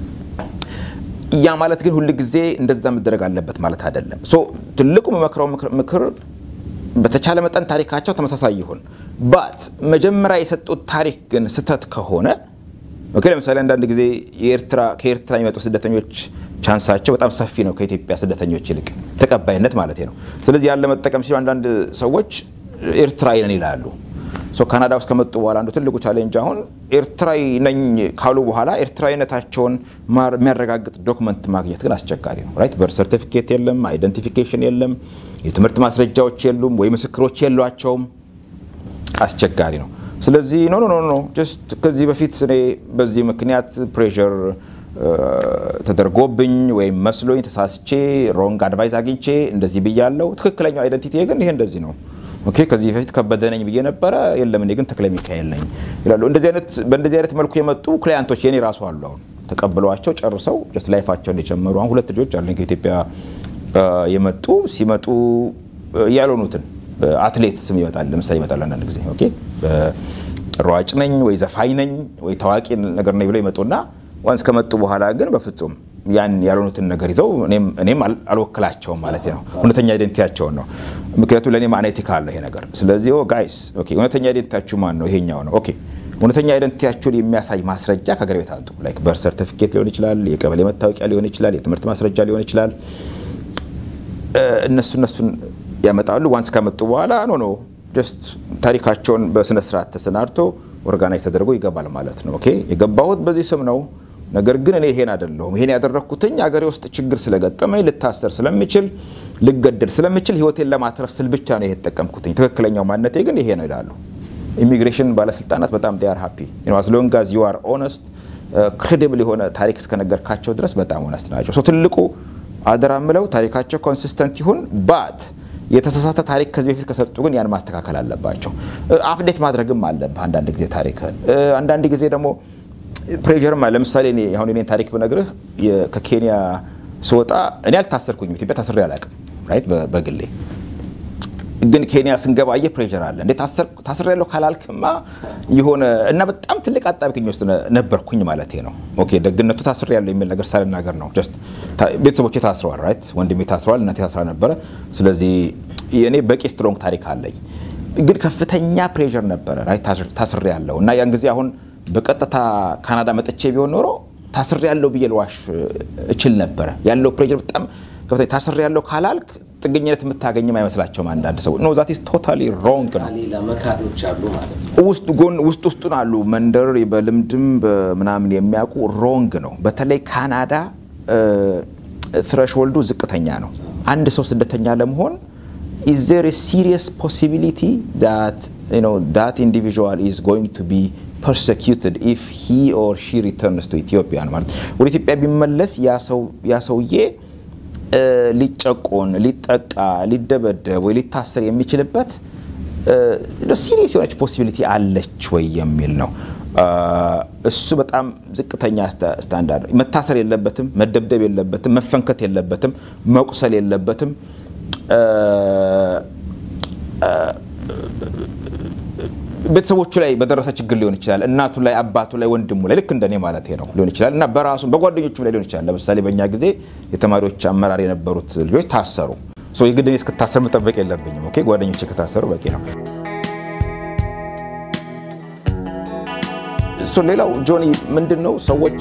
ያ ማለት ግን ሁል ጊዜ እንደዛ መደረግ አለበት ማለት አይደለም። ትልቁ የምመክረው ምክር በተቻለ መጠን ታሪካቸው ተመሳሳይ ይሁን። ባት መጀመሪያ የሰጡት ታሪክ ግን ስህተት ከሆነ ኦኬ፣ ለምሳሌ አንዳንድ ጊዜ ከኤርትራ የሚመጡ ስደተኞች ቻንሳቸው በጣም ሰፊ ነው ከኢትዮጵያ ስደተኞች ይልቅ ተቀባይነት ማለት ነው። ስለዚህ ያለ መጠቀም ሲሉ አንዳንድ ሰዎች ኤርትራዊ ነን ይላሉ። ካናዳ ውስጥ ከመጡ በኋላ አንዱ ትልቁ ቻሌንጅ አሁን ኤርትራዊ ነኝ ካሉ በኋላ ኤርትራዊነታቸውን የሚያረጋግጥ ዶክመንት ማግኘት ግን አስቸጋሪ ነው። ራይት በር ሰርቲፊኬት የለም፣ አይደንቲፊኬሽን የለም፣ የትምህርት ማስረጃዎች የሉም፣ ወይ ምስክሮች የሏቸውም። አስቸጋሪ ነው። ስለዚህ ኖ ኖ ኖ ጀስት ከዚህ በፊት እኔ በዚህ ምክንያት ፕሬር ተደርጎብኝ ወይም መስሎኝ ተሳስቼ ሮንግ አድቫይስ አግኝቼ እንደዚህ ብያለው። ትክክለኛው አይደንቲቲ ግን ይሄ እንደዚህ ነው። ኦኬ ከዚህ በፊት ከበደ ነኝ ብዬ ነበረ፣ የለም እኔ ግን ተክለ ሚካኤል ነኝ ይላሉ። በእንደዚህ አይነት መልኩ የመጡ ክላያንቶች የኔ ራሱ አሉ። አሁን ተቀብለዋቸው ጨርሰው ጀስት ላይፋቸውን የጀመሩ አሁን ሁለት ልጆች አሉኝ ከኢትዮጵያ የመጡ ሲመጡ ያልሆኑትን አትሌት ስም ይመጣል። ለምሳሌ ይመጣል አንዳንድ ጊዜ ኦኬ ሯጭ ነኝ ወይ ዘፋኝ ነኝ ወይ ታዋቂ ነገር ነኝ ብለው ይመጡና ዋንስ ከመጡ በኋላ ግን በፍጹም ያን ያልሆኑትን ነገር ይዘው እኔም አልወክላቸውም ማለት ነው። እውነተኛ አይደንቲቲያቸውን ነው። ምክንያቱም ለእኔ ማኔቲክ አለ ይሄ ነገር። ስለዚህ ጋይስ እውነተኛ አይደንቲቲያችሁ ማን ነው? ይሄኛው ነው። ኦኬ እውነተኛ አይደንቲቲያችሁን የሚያሳይ ማስረጃ ከሀገር ቤት አምጡ። ላይክ በር ሰርቲፊኬት ሊሆን ይችላል፣ የቀበሌ መታወቂያ ሊሆን ይችላል፣ የትምህርት ማስረጃ ሊሆን ይችላል። እነሱ እነሱን ያመጣሉ። ዋንስ ካመጡ በኋላ ኖ ኖ ጀስት ታሪካቸውን በስነ ስርዓት ተሰናድቶ ኦርጋናይዝ ተደርጎ ይገባል ማለት ነው። ኦኬ የገባሁት በዚህ ስም ነው ነገር ግን እኔ ይሄን አይደለሁም። ይሄን ያደረግኩትኝ አገሬ ውስጥ ችግር ስለገጠመኝ ልታሰር ስለሚችል ልገደል ስለሚችል ህይወቴን ለማትረፍ ስል ብቻ ነው ይሄ የተጠቀምኩትኝ። ትክክለኛው ማንነቴ ግን ይሄ ነው ይላሉ። ኢሚግሬሽን ባለስልጣናት በጣም ዴይ አር ሃፒ አስ ሎንግ አዝ ዩ አር ኦነስት ክሬዲብል የሆነ ታሪክ እስከነገርካቸው ድረስ በጣም ኦነስት ናቸው። ሰው ትልቁ አደራ ምለው ታሪካቸው ኮንሲስተንት ይሁን ባት የተሳሳተ ታሪክ ከዚህ በፊት ከሰጡ ግን ያን ማስተካከል አለባቸው። አፕዴት ማድረግም አለብህ አንዳንድ ጊዜ ታሪክህን አንዳንድ ጊዜ ደግሞ ፕሬዠርም ለምሳሌ እኔ አሁን እኔን ታሪክ ብነግርህ ከኬንያ ስወጣ እኔ አልታሰርኩኝም። ኢትዮጵያ ታስሬ አላውቅም። ራይት በግሌ ግን ኬንያ ስንገባ አየህ ፕሬዠር አለ። እንዴ ታስሬ ያለው ካላልክማ የሆነ እና በጣም ትልቅ አጣብቂኝ ውስጥ ነበርኩኝ ማለት ነው። ኦኬ ደግነቱ ታስሬ ያለው የሚል ነገር ሳልናገር ነው። ጀስት ቤተሰቦቼ ታስረዋል። ራይት ወንድሜ ታስረዋል፣ እናቴ ታስራ ነበረ። ስለዚህ እኔ በቂ ስትሮንግ ታሪክ አለኝ። ግን ከፍተኛ ፕሬዠር ነበረ ራይት ታስሬ ያለው እና ያን ጊዜ አሁን በቀጥታ ካናዳ መጥቼ ቢሆን ኖሮ ታስሬ ያለው ብዬ ልዋሽ እችል ነበረ። ያለው ፕሬዠር በጣም ከፍተኛ ታስሬ ያለው ካላልክ ጥገኝነት የምታገኝም አይመስላቸውም አንዳንድ ሰው ኖ ዛት ኢዝ ቶታሊ ሮንግ ነው። ውስጥ ጎን ውስጥ ውስጡን አሉ መንደር በልምድም በምናምን የሚያውቁ ሮንግ ነው። በተለይ ካናዳ ትረሽሆልዱ ዝቅተኛ ነው። አንድ ሰው ስደተኛ ለመሆን is there a serious possibility that you know that individual is going to be persecuted if he or she returns to Ethiopia ማለት ወደ ኢትዮጵያ ቢመለስ ያ ሰውዬ ሊጨቆን፣ ሊጠቃ፣ ሊደበደብ ወይ ሊታሰር የሚችልበት ሲሪየስ የሆነች ፖሲቢሊቲ አለች ወይ የሚል ነው። እሱ በጣም ዝቅተኛ ስታንዳርድ። መታሰር የለበትም፣ መደብደብ የለበትም፣ መፈንከት የለበትም፣ መቁሰል የለበትም። ቤተሰቦቹ ላይ በደረሰ ችግር ሊሆን ይችላል። እናቱ ላይ፣ አባቱ ላይ፣ ወንድሙ ላይ ልክ እንደኔ ማለት ነው ሊሆን ይችላል እና በራሱ በጓደኞቹም ላይ ሊሆን ይችላል። ለምሳሌ በእኛ ጊዜ የተማሪዎች አመራር የነበሩት ልጆች ታሰሩ። የግድ እኔ እስክታሰር መጠበቅ የለብኝም። ኦኬ ጓደኞቼ ከታሰሩ በቂ ነው። ሌላው ጆኒ ምንድን ነው ሰዎች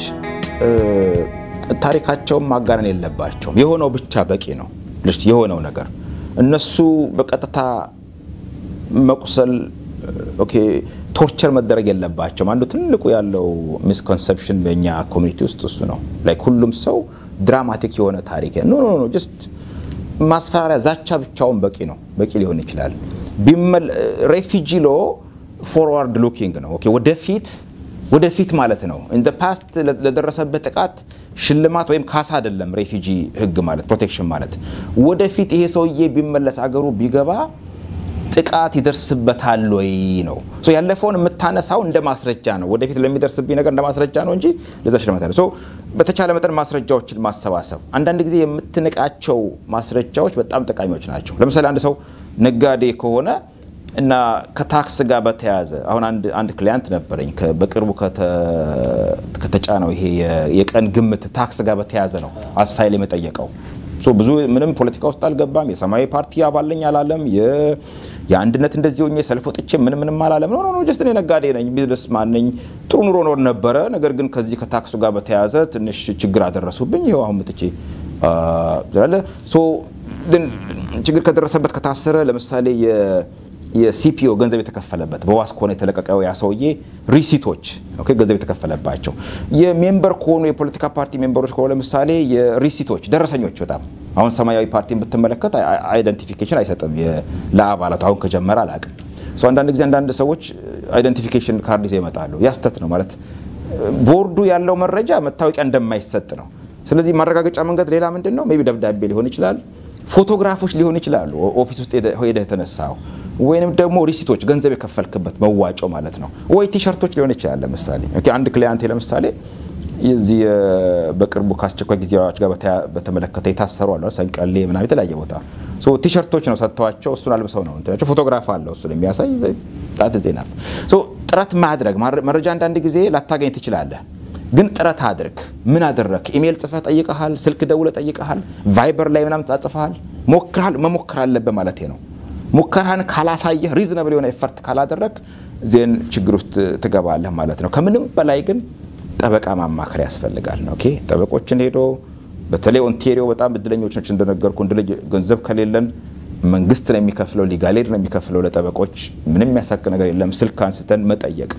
ታሪካቸውን ማጋነን የለባቸውም። የሆነው ብቻ በቂ ነው። የሆነው ነገር እነሱ በቀጥታ መቁሰል ኦኬ ቶርቸር መደረግ የለባቸውም። አንዱ ትልቁ ያለው ሚስኮንሰፕሽን በእኛ ኮሚኒቲ ውስጥ እሱ ነው። ላይክ ሁሉም ሰው ድራማቲክ የሆነ ታሪክ ኖ ኖ ኖ ጀስት ማስፈራሪያ፣ ዛቻ ብቻውን በቂ ነው፣ በቂ ሊሆን ይችላል። ሬፊጂ ሎ ፎርዋርድ ሉኪንግ ነው። ኦኬ ወደፊት ወደፊት ማለት ነው። ኢን ፓስት ለደረሰበት ጥቃት ሽልማት ወይም ካሳ አይደለም። ሬፊጂ ህግ ማለት ፕሮቴክሽን ማለት ወደፊት ይሄ ሰውዬ ቢመለስ አገሩ ቢገባ ጥቃት ይደርስበታል ወይ ነው። ያለፈውን የምታነሳው እንደ ማስረጃ ነው። ወደፊት ለሚደርስብኝ ነገር እንደ ማስረጃ ነው እንጂ ለዛ ሽልማት አለ። በተቻለ መጠን ማስረጃዎችን ማሰባሰብ። አንዳንድ ጊዜ የምትንቃቸው ማስረጃዎች በጣም ጠቃሚዎች ናቸው። ለምሳሌ አንድ ሰው ነጋዴ ከሆነ እና ከታክስ ጋር በተያያዘ አሁን አንድ ክሊያንት ነበረኝ በቅርቡ ከተጫነው ይሄ የቀን ግምት ታክስ ጋር በተያያዘ ነው አሳይል የጠየቀው። ብዙ ምንም ፖለቲካ ውስጥ አልገባም። የሰማያዊ ፓርቲ አባለኝ አላለም። የአንድነት እንደዚህ ሆኜ ሰልፍ ወጥቼ ምን ምንም አላለም። ኖ ኖ ጀስት እኔ ነጋዴ ነኝ፣ ቢዝነስ ማን ነኝ፣ ጥሩ ኑሮ ኖር ነበረ። ነገር ግን ከዚህ ከታክሱ ጋር በተያያዘ ትንሽ ችግር አደረሱብኝ። ይኸው አሁን ምጥቼ ችግር ከደረሰበት ከታሰረ ለምሳሌ የሲፒኦ ገንዘብ የተከፈለበት በዋስ ከሆነ የተለቀቀው ያ ሰውዬ ሪሲቶች ኦኬ፣ ገንዘብ የተከፈለባቸው የሜምበር ከሆኑ የፖለቲካ ፓርቲ ሜምበሮች ከሆነ ለምሳሌ የሪሲቶች ደረሰኞች በጣም አሁን ሰማያዊ ፓርቲን ብትመለከት አይደንቲፊኬሽን አይሰጥም ለአባላቱ አሁን ከጀመረ አላቅም። አንዳንድ ጊዜ አንዳንድ ሰዎች አይደንቲፊኬሽን ካርድ ይዘው ይመጣሉ። ያስተት ነው ማለት ቦርዱ ያለው መረጃ መታወቂያ እንደማይሰጥ ነው። ስለዚህ ማረጋገጫ መንገድ ሌላ ምንድን ነው? ሜይ ቢ ደብዳቤ ሊሆን ይችላል፣ ፎቶግራፎች ሊሆን ይችላሉ፣ ኦፊስ ውስጥ ሄደህ የተነሳው ወይንም ደግሞ ሪሲቶች ገንዘብ የከፈልክበት መዋጮ ማለት ነው። ወይ ቲሸርቶች ሊሆን ይችላል። ለምሳሌ አንድ ክሊያንቴ ለምሳሌ የዚህ በቅርቡ ከአስቸኳይ ጊዜ አዋጅ ጋር በተመለከተ የታሰሩ አለ ሰንቀሌ ምናምን የተለያየ ቦታ ቲሸርቶች ነው ሰጥተዋቸው እሱን አልብሰው ነው እንትናቸው ፎቶግራፍ አለው እሱን የሚያሳይ ጣት ዜና ጥረት ማድረግ መረጃ አንዳንድ ጊዜ ላታገኝ ትችላለህ። ግን ጥረት አድርግ። ምን አደረግ? ኢሜይል ጽፈህ ጠይቀሃል፣ ስልክ ደውለህ ጠይቀሃል፣ ቫይበር ላይ ምናምን ጻጽፈሃል፣ ሞክረሃል። መሞከር አለብህ ማለት ነው። ሙከራህን ካላሳየህ ሪዝነብል የሆነ ኤፈርት ካላደረግ ዜን ችግር ውስጥ ትገባለህ ማለት ነው። ከምንም በላይ ግን ጠበቃ ማማከር ያስፈልጋል ነው። ኦኬ ጠበቆችን ሄዶ በተለይ ኦንቴሪዮ በጣም እድለኞች ነች እንደነገርኩ ገንዘብ ከሌለን መንግስት ነው የሚከፍለው፣ ሊጋሌድ ነው የሚከፍለው ለጠበቆች። ምንም የሚያሳቅ ነገር የለም። ስልክ አንስተን መጠየቅ።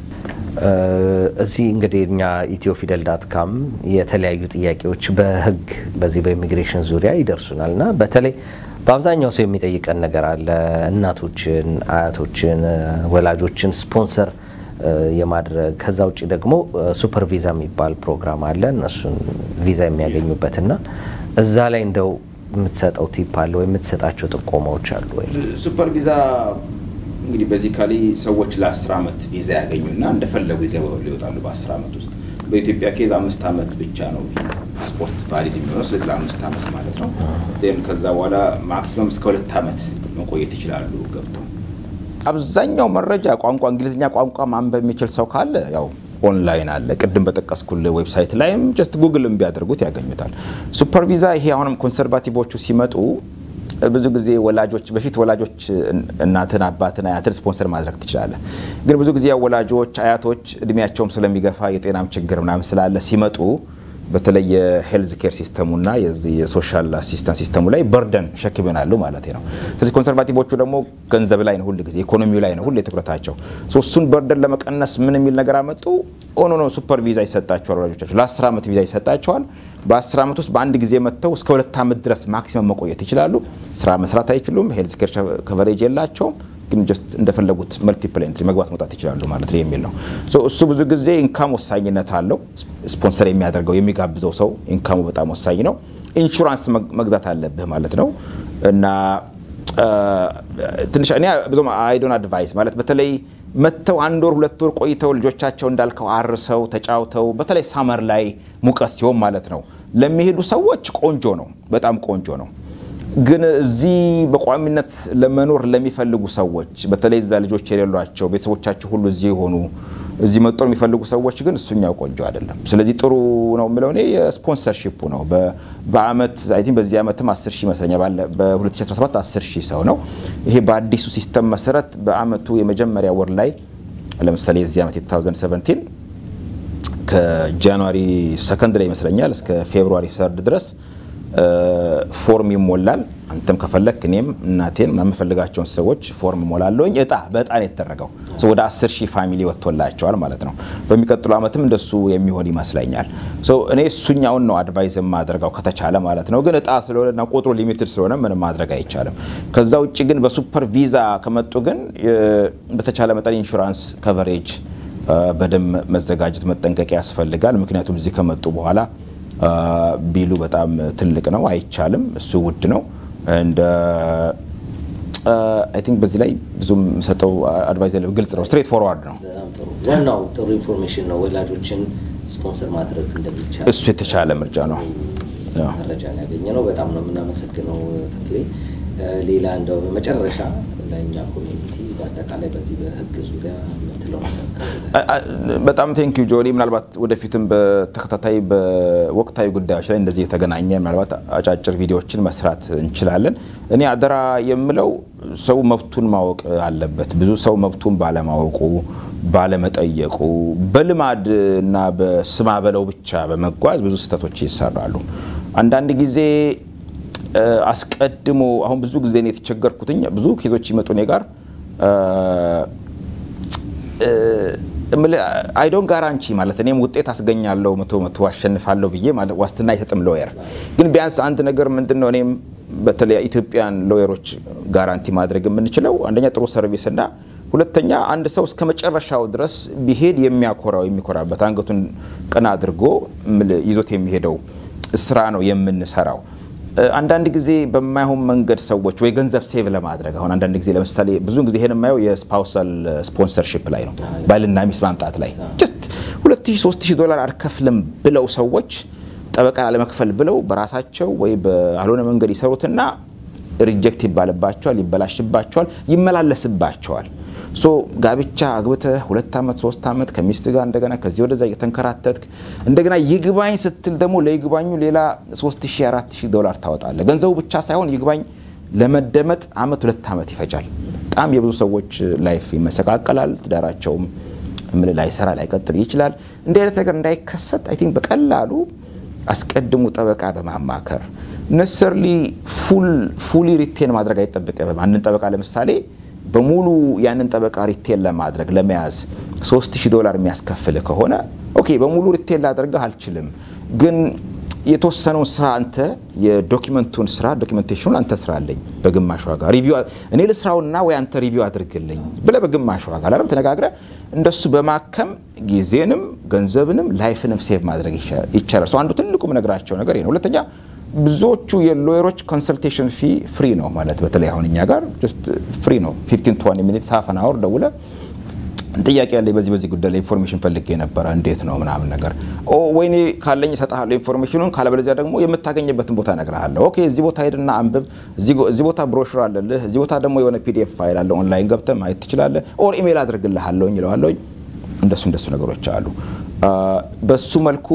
እዚህ እንግዲህ እኛ ኢትዮ ፊደል ዳት ካም የተለያዩ ጥያቄዎች በህግ በዚህ በኢሚግሬሽን ዙሪያ ይደርሱናል እና በተለይ በአብዛኛው ሰው የሚጠይቀን ነገር አለ። እናቶችን፣ አያቶችን፣ ወላጆችን ስፖንሰር የማድረግ ከዛ ውጭ ደግሞ ሱፐር ቪዛ የሚባል ፕሮግራም አለ እነሱን ቪዛ የሚያገኙበትና እዛ ላይ እንደው የምትሰጠው ቲፕ አለ ወይ የምትሰጣቸው ጥቆማዎች አሉ ወይ? ሱፐር ቪዛ እንግዲህ ቤዚካሊ ሰዎች ለአስር ዓመት ቪዛ ያገኙና እንደፈለጉ ይገባሉ ይወጣሉ። በአስር ዓመት ውስጥ በኢትዮጵያ ኬዝ አምስት ዓመት ብቻ ነው ፓስፖርት ቫሊድ የሚሆነው። ስለዚህ ለአምስት ዓመት ማለት ነው። ን ከዛ በኋላ ማክሲመም እስከ ሁለት ዓመት መቆየት ይችላሉ ገብተው። አብዛኛው መረጃ ቋንቋ እንግሊዝኛ ቋንቋ ማንበብ የሚችል ሰው ካለ ያው ኦንላይን አለ። ቅድም በጠቀስኩል ዌብሳይት ላይም ጀስት ጉግልም ቢያደርጉት ያገኙታል። ሱፐር ቪዛ ይሄ አሁንም ኮንሰርቫቲቮቹ ሲመጡ ብዙ ጊዜ ወላጆች በፊት ወላጆች እናትን፣ አባትን፣ አያትን ስፖንሰር ማድረግ ትችላለህ። ግን ብዙ ጊዜ ወላጆች፣ አያቶች እድሜያቸውም ስለሚገፋ የጤናም ችግር ምናምን ስላለ ሲመጡ በተለይ የሄልዝ ኬር ሲስተሙና የሶሻል አሲስታንስ ሲስተሙ ላይ በርደን ሸክም ይሆናሉ ማለት ነው። ስለዚህ ኮንሰርቫቲቮቹ ደግሞ ገንዘብ ላይ ነው ሁል ጊዜ ኢኮኖሚው ላይ ነው ሁሌ ትኩረታቸው። እሱን በርደን ለመቀነስ ምን የሚል ነገር አመጡ? ኦኖ ነው ሱፐር ቪዛ ይሰጣቸዋል ወላጆቻቸው ለ10 ዓመት ቪዛ ይሰጣቸዋል። በ10 ዓመት ውስጥ በአንድ ጊዜ መጥተው እስከ ሁለት ዓመት ድረስ ማክሲመም መቆየት ይችላሉ። ስራ መስራት አይችሉም። ሄልዝ ኬር ከቨሬጅ የላቸውም ግን ጀስት እንደፈለጉት መልቲፕል ኤንትሪ መግባት መውጣት ይችላሉ ማለት ነው የሚል ነው። እሱ ብዙ ጊዜ ኢንካም ወሳኝነት አለው። ስፖንሰር የሚያደርገው የሚጋብዘው ሰው ኢንካሙ በጣም ወሳኝ ነው። ኢንሹራንስ መግዛት አለብህ ማለት ነው እና ትንሽ እኔ ብዙም አይዶን አድቫይስ ማለት በተለይ መጥተው አንድ ወር ሁለት ወር ቆይተው ልጆቻቸው እንዳልከው አርሰው ተጫውተው በተለይ ሳመር ላይ ሙቀት ሲሆን ማለት ነው ለሚሄዱ ሰዎች ቆንጆ ነው፣ በጣም ቆንጆ ነው። ግን እዚህ በቋሚነት ለመኖር ለሚፈልጉ ሰዎች በተለይ እዛ ልጆች የሌሏቸው ቤተሰቦቻቸው ሁሉ እዚህ የሆኑ እዚህ መጦር የሚፈልጉ ሰዎች ግን እሱኛው ቆንጆ አይደለም። ስለዚህ ጥሩ ነው የምለው እኔ የስፖንሰርሺፑ ነው። በአመት አይ ቲንክ በዚህ ዓመትም 10 ሺህ ይመስለኛል በ2017 10 ሺህ ሰው ነው። ይሄ በአዲሱ ሲስተም መሰረት በአመቱ የመጀመሪያ ወር ላይ ለምሳሌ የዚህ ዓመት 2017 ከጃንዋሪ ሰከንድ ላይ ይመስለኛል እስከ ፌብሩዋሪ ሰርድ ድረስ ፎርም ይሞላል። አንተም ከፈለክ እኔም እናቴን የምፈልጋቸውን ሰዎች ፎርም ሞላለሁኝ። እጣ በእጣ ነው የተደረገው። ወደ 10 ሺህ ፋሚሊ ወጥቶላቸዋል ማለት ነው። በሚቀጥሉ ዓመትም እንደሱ የሚሆን ይመስለኛል። እኔ እሱኛውን ነው አድቫይዝ የማደርገው ከተቻለ ማለት ነው። ግን እጣ ስለሆነና ቁጥሩ ሊሚትድ ስለሆነ ምንም ማድረግ አይቻልም። ከዛ ውጭ ግን በሱፐር ቪዛ ከመጡ ግን በተቻለ መጠን ኢንሹራንስ ከቨሬጅ በደንብ መዘጋጀት መጠንቀቅ ያስፈልጋል። ምክንያቱም እዚህ ከመጡ በኋላ ቢሉ በጣም ትልቅ ነው፣ አይቻልም። እሱ ውድ ነው። እንደ አይ ቲንክ በዚህ ላይ ብዙም ሰጠው አድቫይዝ ያለ ግልጽ ነው፣ ስትሬት ፎርዋርድ ነው። ዋናው ጥሩ ኢንፎርሜሽን ነው። ወላጆችን ስፖንሰር ማድረግ እንደሚቻል እሱ የተሻለ ምርጫ ነው። መረጃ ያገኘ ነው። በጣም ነው የምናመሰግነው ተክሌ። ሌላ እንደው በመጨረሻ ለእኛ ኮሚኒቲ በአጠቃላይ በዚህ በህግ ዙሪያ የምትለው በጣም ቴንክ ዩ ጆሊ። ምናልባት ወደፊትም በተከታታይ በወቅታዊ ጉዳዮች ላይ እንደዚህ የተገናኘ ምናልባት አጫጭር ቪዲዮዎችን መስራት እንችላለን። እኔ አደራ የምለው ሰው መብቱን ማወቅ አለበት። ብዙ ሰው መብቱን ባለማወቁ ባለመጠየቁ በልማድ እና በስማ በለው ብቻ በመጓዝ ብዙ ስህተቶች ይሰራሉ። አንዳንድ ጊዜ አስቀድሞ አሁን ብዙ ጊዜ ነው የተቸገርኩትኝ። ብዙ ኬዞች ይመጡ እኔ ጋር አይዶን ጋራንቺ ማለት እኔም ውጤት አስገኛለሁ መቶ መቶ አሸንፋለሁ ብዬ ዋስትና አይሰጥም ሎየር። ግን ቢያንስ አንድ ነገር ምንድን ነው እኔም በተለይ ኢትዮጵያን ሎየሮች ጋራንቲ ማድረግ የምንችለው አንደኛ ጥሩ ሰርቪስ እና ሁለተኛ አንድ ሰው እስከ መጨረሻው ድረስ ቢሄድ የሚያኮራው የሚኮራበት አንገቱን ቀና አድርጎ ይዞት የሚሄደው ስራ ነው የምንሰራው። አንዳንድ ጊዜ በማይሆን መንገድ ሰዎች ወይ ገንዘብ ሴቭ ለማድረግ አሁን አንዳንድ ጊዜ ለምሳሌ ብዙ ጊዜ ይሄን የማየው የስፓውሳል ስፖንሰርሺፕ ላይ ነው፣ ባልና ሚስት ማምጣት ላይ ጀስት 2000 3000 ዶላር አልከፍልም ብለው ሰዎች ጠበቃ ለመክፈል ብለው በራሳቸው ወይ በአልሆነ መንገድ ይሰሩትና ሪጀክት ይባልባቸዋል፣ ይበላሽባቸዋል፣ ይመላለስባቸዋል። ሶ ጋብቻ አግብተህ ሁለት ዓመት ሶስት ዓመት ከሚስት ጋር እንደገና ከዚህ ወደዛ እየተንከራተትክ እንደገና ይግባኝ ስትል ደግሞ ለይግባኙ ሌላ 3000 4000 ዶላር ታወጣለህ። ገንዘቡ ብቻ ሳይሆን ይግባኝ ለመደመጥ አመት ሁለት ዓመት ይፈጃል። በጣም የብዙ ሰዎች ላይፍ ይመሰቃቀላል። ትዳራቸውም ምን ላይሰራ ላይቀጥል ይችላል። እንዲህ አይነት ነገር እንዳይከሰት አይ ቲንክ በቀላሉ አስቀድሞ ጠበቃ በማማከር ነሰርሊ ፉሊ ሪቴን ማድረግ አይጠበቅም። አንድን ጠበቃ ለምሳሌ በሙሉ ያንን ጠበቃ ሪቴል ለማድረግ ለመያዝ 3000 ዶላር የሚያስከፍል ከሆነ ኦኬ በሙሉ ሪቴል ላደርግህ አልችልም፣ ግን የተወሰነውን ስራ አንተ የዶኪመንቱን ስራ ዶኪመንቴሽኑን አንተ ስራለኝ በግማሽ ዋጋ ሪቪው እኔ ልስራውና ወይ አንተ ሪቪው አድርግልኝ ብለህ በግማሽ ዋጋ አላለም ተነጋግረ እንደሱ በማከም ጊዜንም ገንዘብንም ላይፍንም ሴቭ ማድረግ ይቻላል። ሰው አንዱ ትልቁ የምነግራቸው ነገር ነው። ሁለተኛ ብዙዎቹ የሎየሮች ኮንሰልቴሽን ፊ ፍሪ ነው ማለት በተለይ አሁን እኛ ጋር ፍሪ ነው። 15 20 ሚኒት ሀፍ አን አወር ደውለ ጥያቄ ያለኝ በዚህ በዚህ ጉዳይ ላይ ኢንፎርሜሽን ፈልጌ ነበረ እንዴት ነው ምናምን ነገር ወይኔ ካለኝ እሰጥሃለሁ ኢንፎርሜሽኑን፣ ካለበለዚያ ደግሞ የምታገኝበትን ቦታ እነግርሃለሁ። ኦኬ እዚህ ቦታ ሄድና አንብብ፣ እዚህ ቦታ ብሮሹር አለልህ፣ እዚህ ቦታ ደግሞ የሆነ ፒዲኤፍ ፋይል አለ ኦንላይን ገብተህ ማየት ትችላለህ፣ ኦር ኢሜይል አድርግልሃለሁኝ ይለዋለሁኝ። እንደሱ እንደሱ ነገሮች አሉ። በሱ መልኩ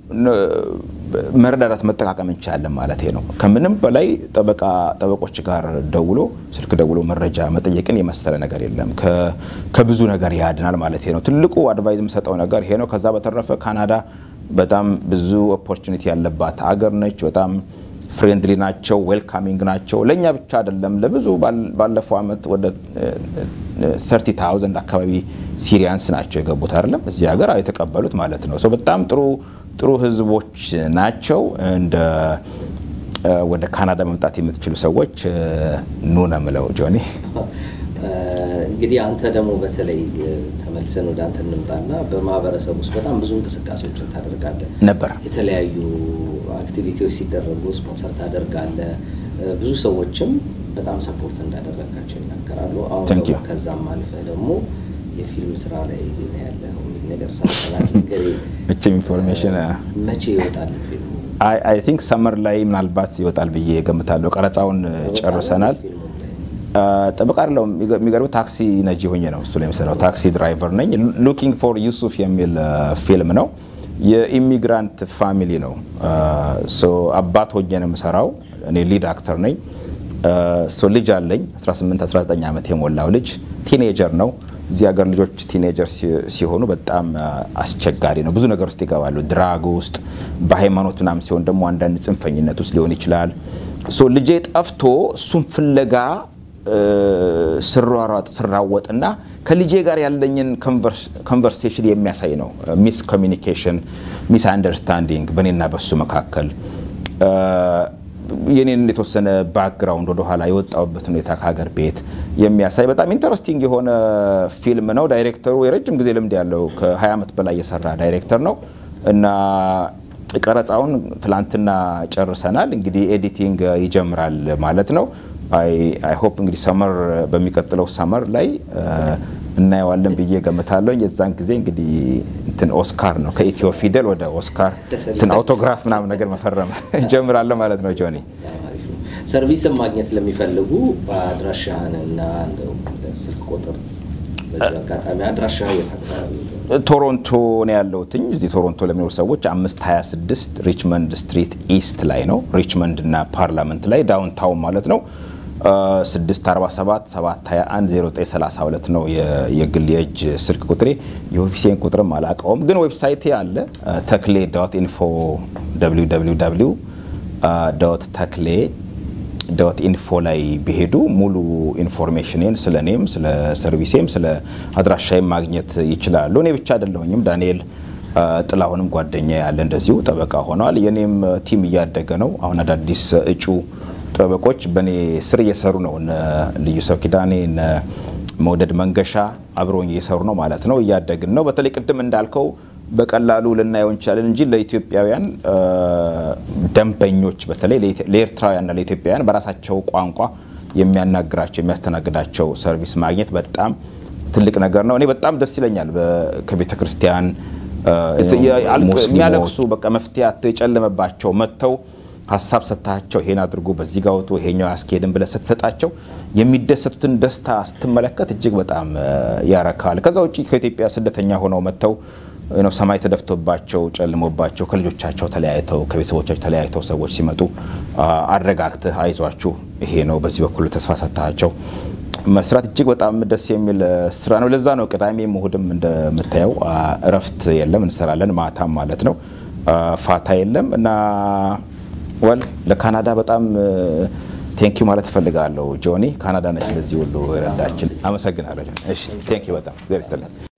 መረዳዳት መጠቃቀም እንችላለን ማለት ነው። ከምንም በላይ ጠበቃ ጠበቆች ጋር ደውሎ ስልክ ደውሎ መረጃ መጠየቅን የመሰለ ነገር የለም። ከብዙ ነገር ያድናል ማለት ነው። ትልቁ አድቫይዝ የምሰጠው ነገር ይሄ ነው። ከዛ በተረፈ ካናዳ በጣም ብዙ ኦፖርቹኒቲ ያለባት አገር ነች። በጣም ፍሬንድሊ ናቸው፣ ዌልካሚንግ ናቸው። ለእኛ ብቻ አይደለም ለብዙ ባለፈው አመት ወደ 30 ታውዘንድ አካባቢ ሲሪያንስ ናቸው የገቡት አይደለም እዚህ ሀገር የተቀበሉት ማለት ነው። በጣም ጥሩ ጥሩ ህዝቦች ናቸው። እንደ ወደ ካናዳ መምጣት የምትችሉ ሰዎች ኑ ነው የምለው። ጆኒ እንግዲህ አንተ ደግሞ በተለይ ተመልሰን ወደ አንተ እንምጣና በማህበረሰብ ውስጥ በጣም ብዙ እንቅስቃሴዎችን ታደርጋለህ ነበር። የተለያዩ አክቲቪቲዎች ሲደረጉ ስፖንሰር ታደርጋለህ። ብዙ ሰዎችም በጣም ሰፖርት እንዳደረጋቸው ይናገራሉ። አሁን ደግሞ ከዛም አልፈህ ደግሞ የፊልም ስራ ላይ ያለው ነገር ሳሰላት ነገር መቼም ኢንፎርሜሽን መቼ ይወጣል ፊልሙ? አይ ቲንክ ሰመር ላይ ምናልባት ይወጣል ብዬ ገምታለሁ። ቀረጻውን ጨርሰናል። ጠበቃ አይደለሁም። የሚገርም ታክሲ ነጂ ሆኜ ነው እሱ ላይ የምሰራው። ታክሲ ድራይቨር ነኝ። ሉኪንግ ፎር ዩሱፍ የሚል ፊልም ነው። የኢሚግራንት ፋሚሊ ነው። አባት ሆኜ ነው የምሰራው። እኔ ሊድ አክተር ነኝ። ልጅ አለኝ 18 19 ዓመት የሞላው ልጅ ቲኔጀር ነው። እዚህ ሀገር ልጆች ቲኔጀር ሲሆኑ በጣም አስቸጋሪ ነው። ብዙ ነገር ውስጥ ይገባሉ። ድራግ ውስጥ፣ በሃይማኖት ምናምን ሲሆን ደግሞ አንዳንድ ጽንፈኝነት ውስጥ ሊሆን ይችላል። ልጄ ጠፍቶ እሱን ፍለጋ ስሯሯጥ ስራወጥና ከልጄ ጋር ያለኝን ኮንቨርሴሽን የሚያሳይ ነው። ሚስ ኮሚኒኬሽን፣ ሚስ አንደርስታንዲንግ በእኔና በሱ መካከል የኔን የተወሰነ ባክግራውንድ ወደኋላ የወጣውበት ሁኔታ ከሀገር ቤት የሚያሳይ በጣም ኢንተረስቲንግ የሆነ ፊልም ነው። ዳይሬክተሩ የረጅም ጊዜ ልምድ ያለው ከ20 ዓመት በላይ የሰራ ዳይሬክተር ነው እና ቀረጻውን ትላንትና ጨርሰናል። እንግዲህ ኤዲቲንግ ይጀምራል ማለት ነው። አይ ሆፕ እንግዲህ ሰመር በሚቀጥለው ሰመር ላይ እናየዋለን ብዬ ገምታለሁ። የዛን ጊዜ እንግዲህ እንትን ኦስካር ነው ከኢትዮ ፊደል ወደ ኦስካር እንትን አውቶግራፍ ምናምን ነገር መፈረም ጀምራለሁ ማለት ነው። ጆኒ ሰርቪስን ማግኘት ለሚፈልጉ በአድራሻህን እና ስልክ ቁጥር በዚህ አጋጣሚ አድራሻ የት አካባቢ ቶሮንቶ ነው ያለሁትኝ። እዚህ ቶሮንቶ ለሚኖሩ ሰዎች 526 ሪችመንድ ስትሪት ኢስት ላይ ነው። ሪችመንድ እና ፓርላመንት ላይ ዳውንታውን ማለት ነው። 647 721 0932 ነው የግል የእጅ ስልክ ቁጥሬ። የኦፊሴን ቁጥርም አላውቀውም፣ ግን ዌብሳይቴ አለ ተክሌ ዶት ኢንፎ ተክሌ ዶት ኢንፎ ላይ ቢሄዱ ሙሉ ኢንፎርሜሽንን ስለ እኔም ስለ ሰርቪሴም ስለ አድራሻይም ማግኘት ይችላሉ። እኔ ብቻ አይደለሁኝም። ዳንኤል ጥላሁንም ጓደኛ ያለ እንደዚሁ ጠበቃ ሆነዋል። የኔም ቲም እያደገ ነው። አሁን አዳዲስ እጩ ጠበቆች በእኔ ስር እየሰሩ ነው። እነ ልዩ ሰው ኪዳኔ፣ እነ መውደድ መንገሻ አብረውኝ እየሰሩ ነው ማለት ነው። እያደግን ነው። በተለይ ቅድም እንዳልከው በቀላሉ ልናየው እንችላለን እንጂ ለኢትዮጵያውያን ደንበኞች በተለይ ለኤርትራውያንና ለኢትዮጵያውያን በራሳቸው ቋንቋ የሚያናግራቸው የሚያስተናግዳቸው ሰርቪስ ማግኘት በጣም ትልቅ ነገር ነው። እኔ በጣም ደስ ይለኛል። ከቤተ ክርስቲያን የሚያለቅሱ በቃ መፍትሄ አጥተው የጨለመባቸው መጥተው ሀሳብ ሰጥታቸው ይሄን አድርጎ በዚህ ጋር ወጥቶ ይሄኛው ያስኬድን ብለህ ስትሰጣቸው የሚደሰቱትን ደስታ ስትመለከት እጅግ በጣም ያረካል። ከዛ ውጭ ከኢትዮጵያ ስደተኛ ሆነው መጥተው ነው ሰማይ ተደፍቶባቸው ጨልሞባቸው ከልጆቻቸው ተለያይተው ከቤተሰቦቻቸው ተለያይተው ሰዎች ሲመጡ አረጋግተህ አይዟችሁ ይሄ ነው በዚህ በኩል ተስፋ ሰጥታቸው መስራት እጅግ በጣም ደስ የሚል ስራ ነው። ለዛ ነው ቅዳሜም እሁድም እንደምታየው እረፍት የለም፣ እንሰራለን ማታም ማለት ነው። ፋታ የለም እና ወል ለካናዳ በጣም ቴንኪዩ ማለት እፈልጋለሁ። ጆኒ ካናዳ ነች ለዚህ ሁሉ ረዳችን። አመሰግናለሁ። እሺ ቴንኪዩ በጣም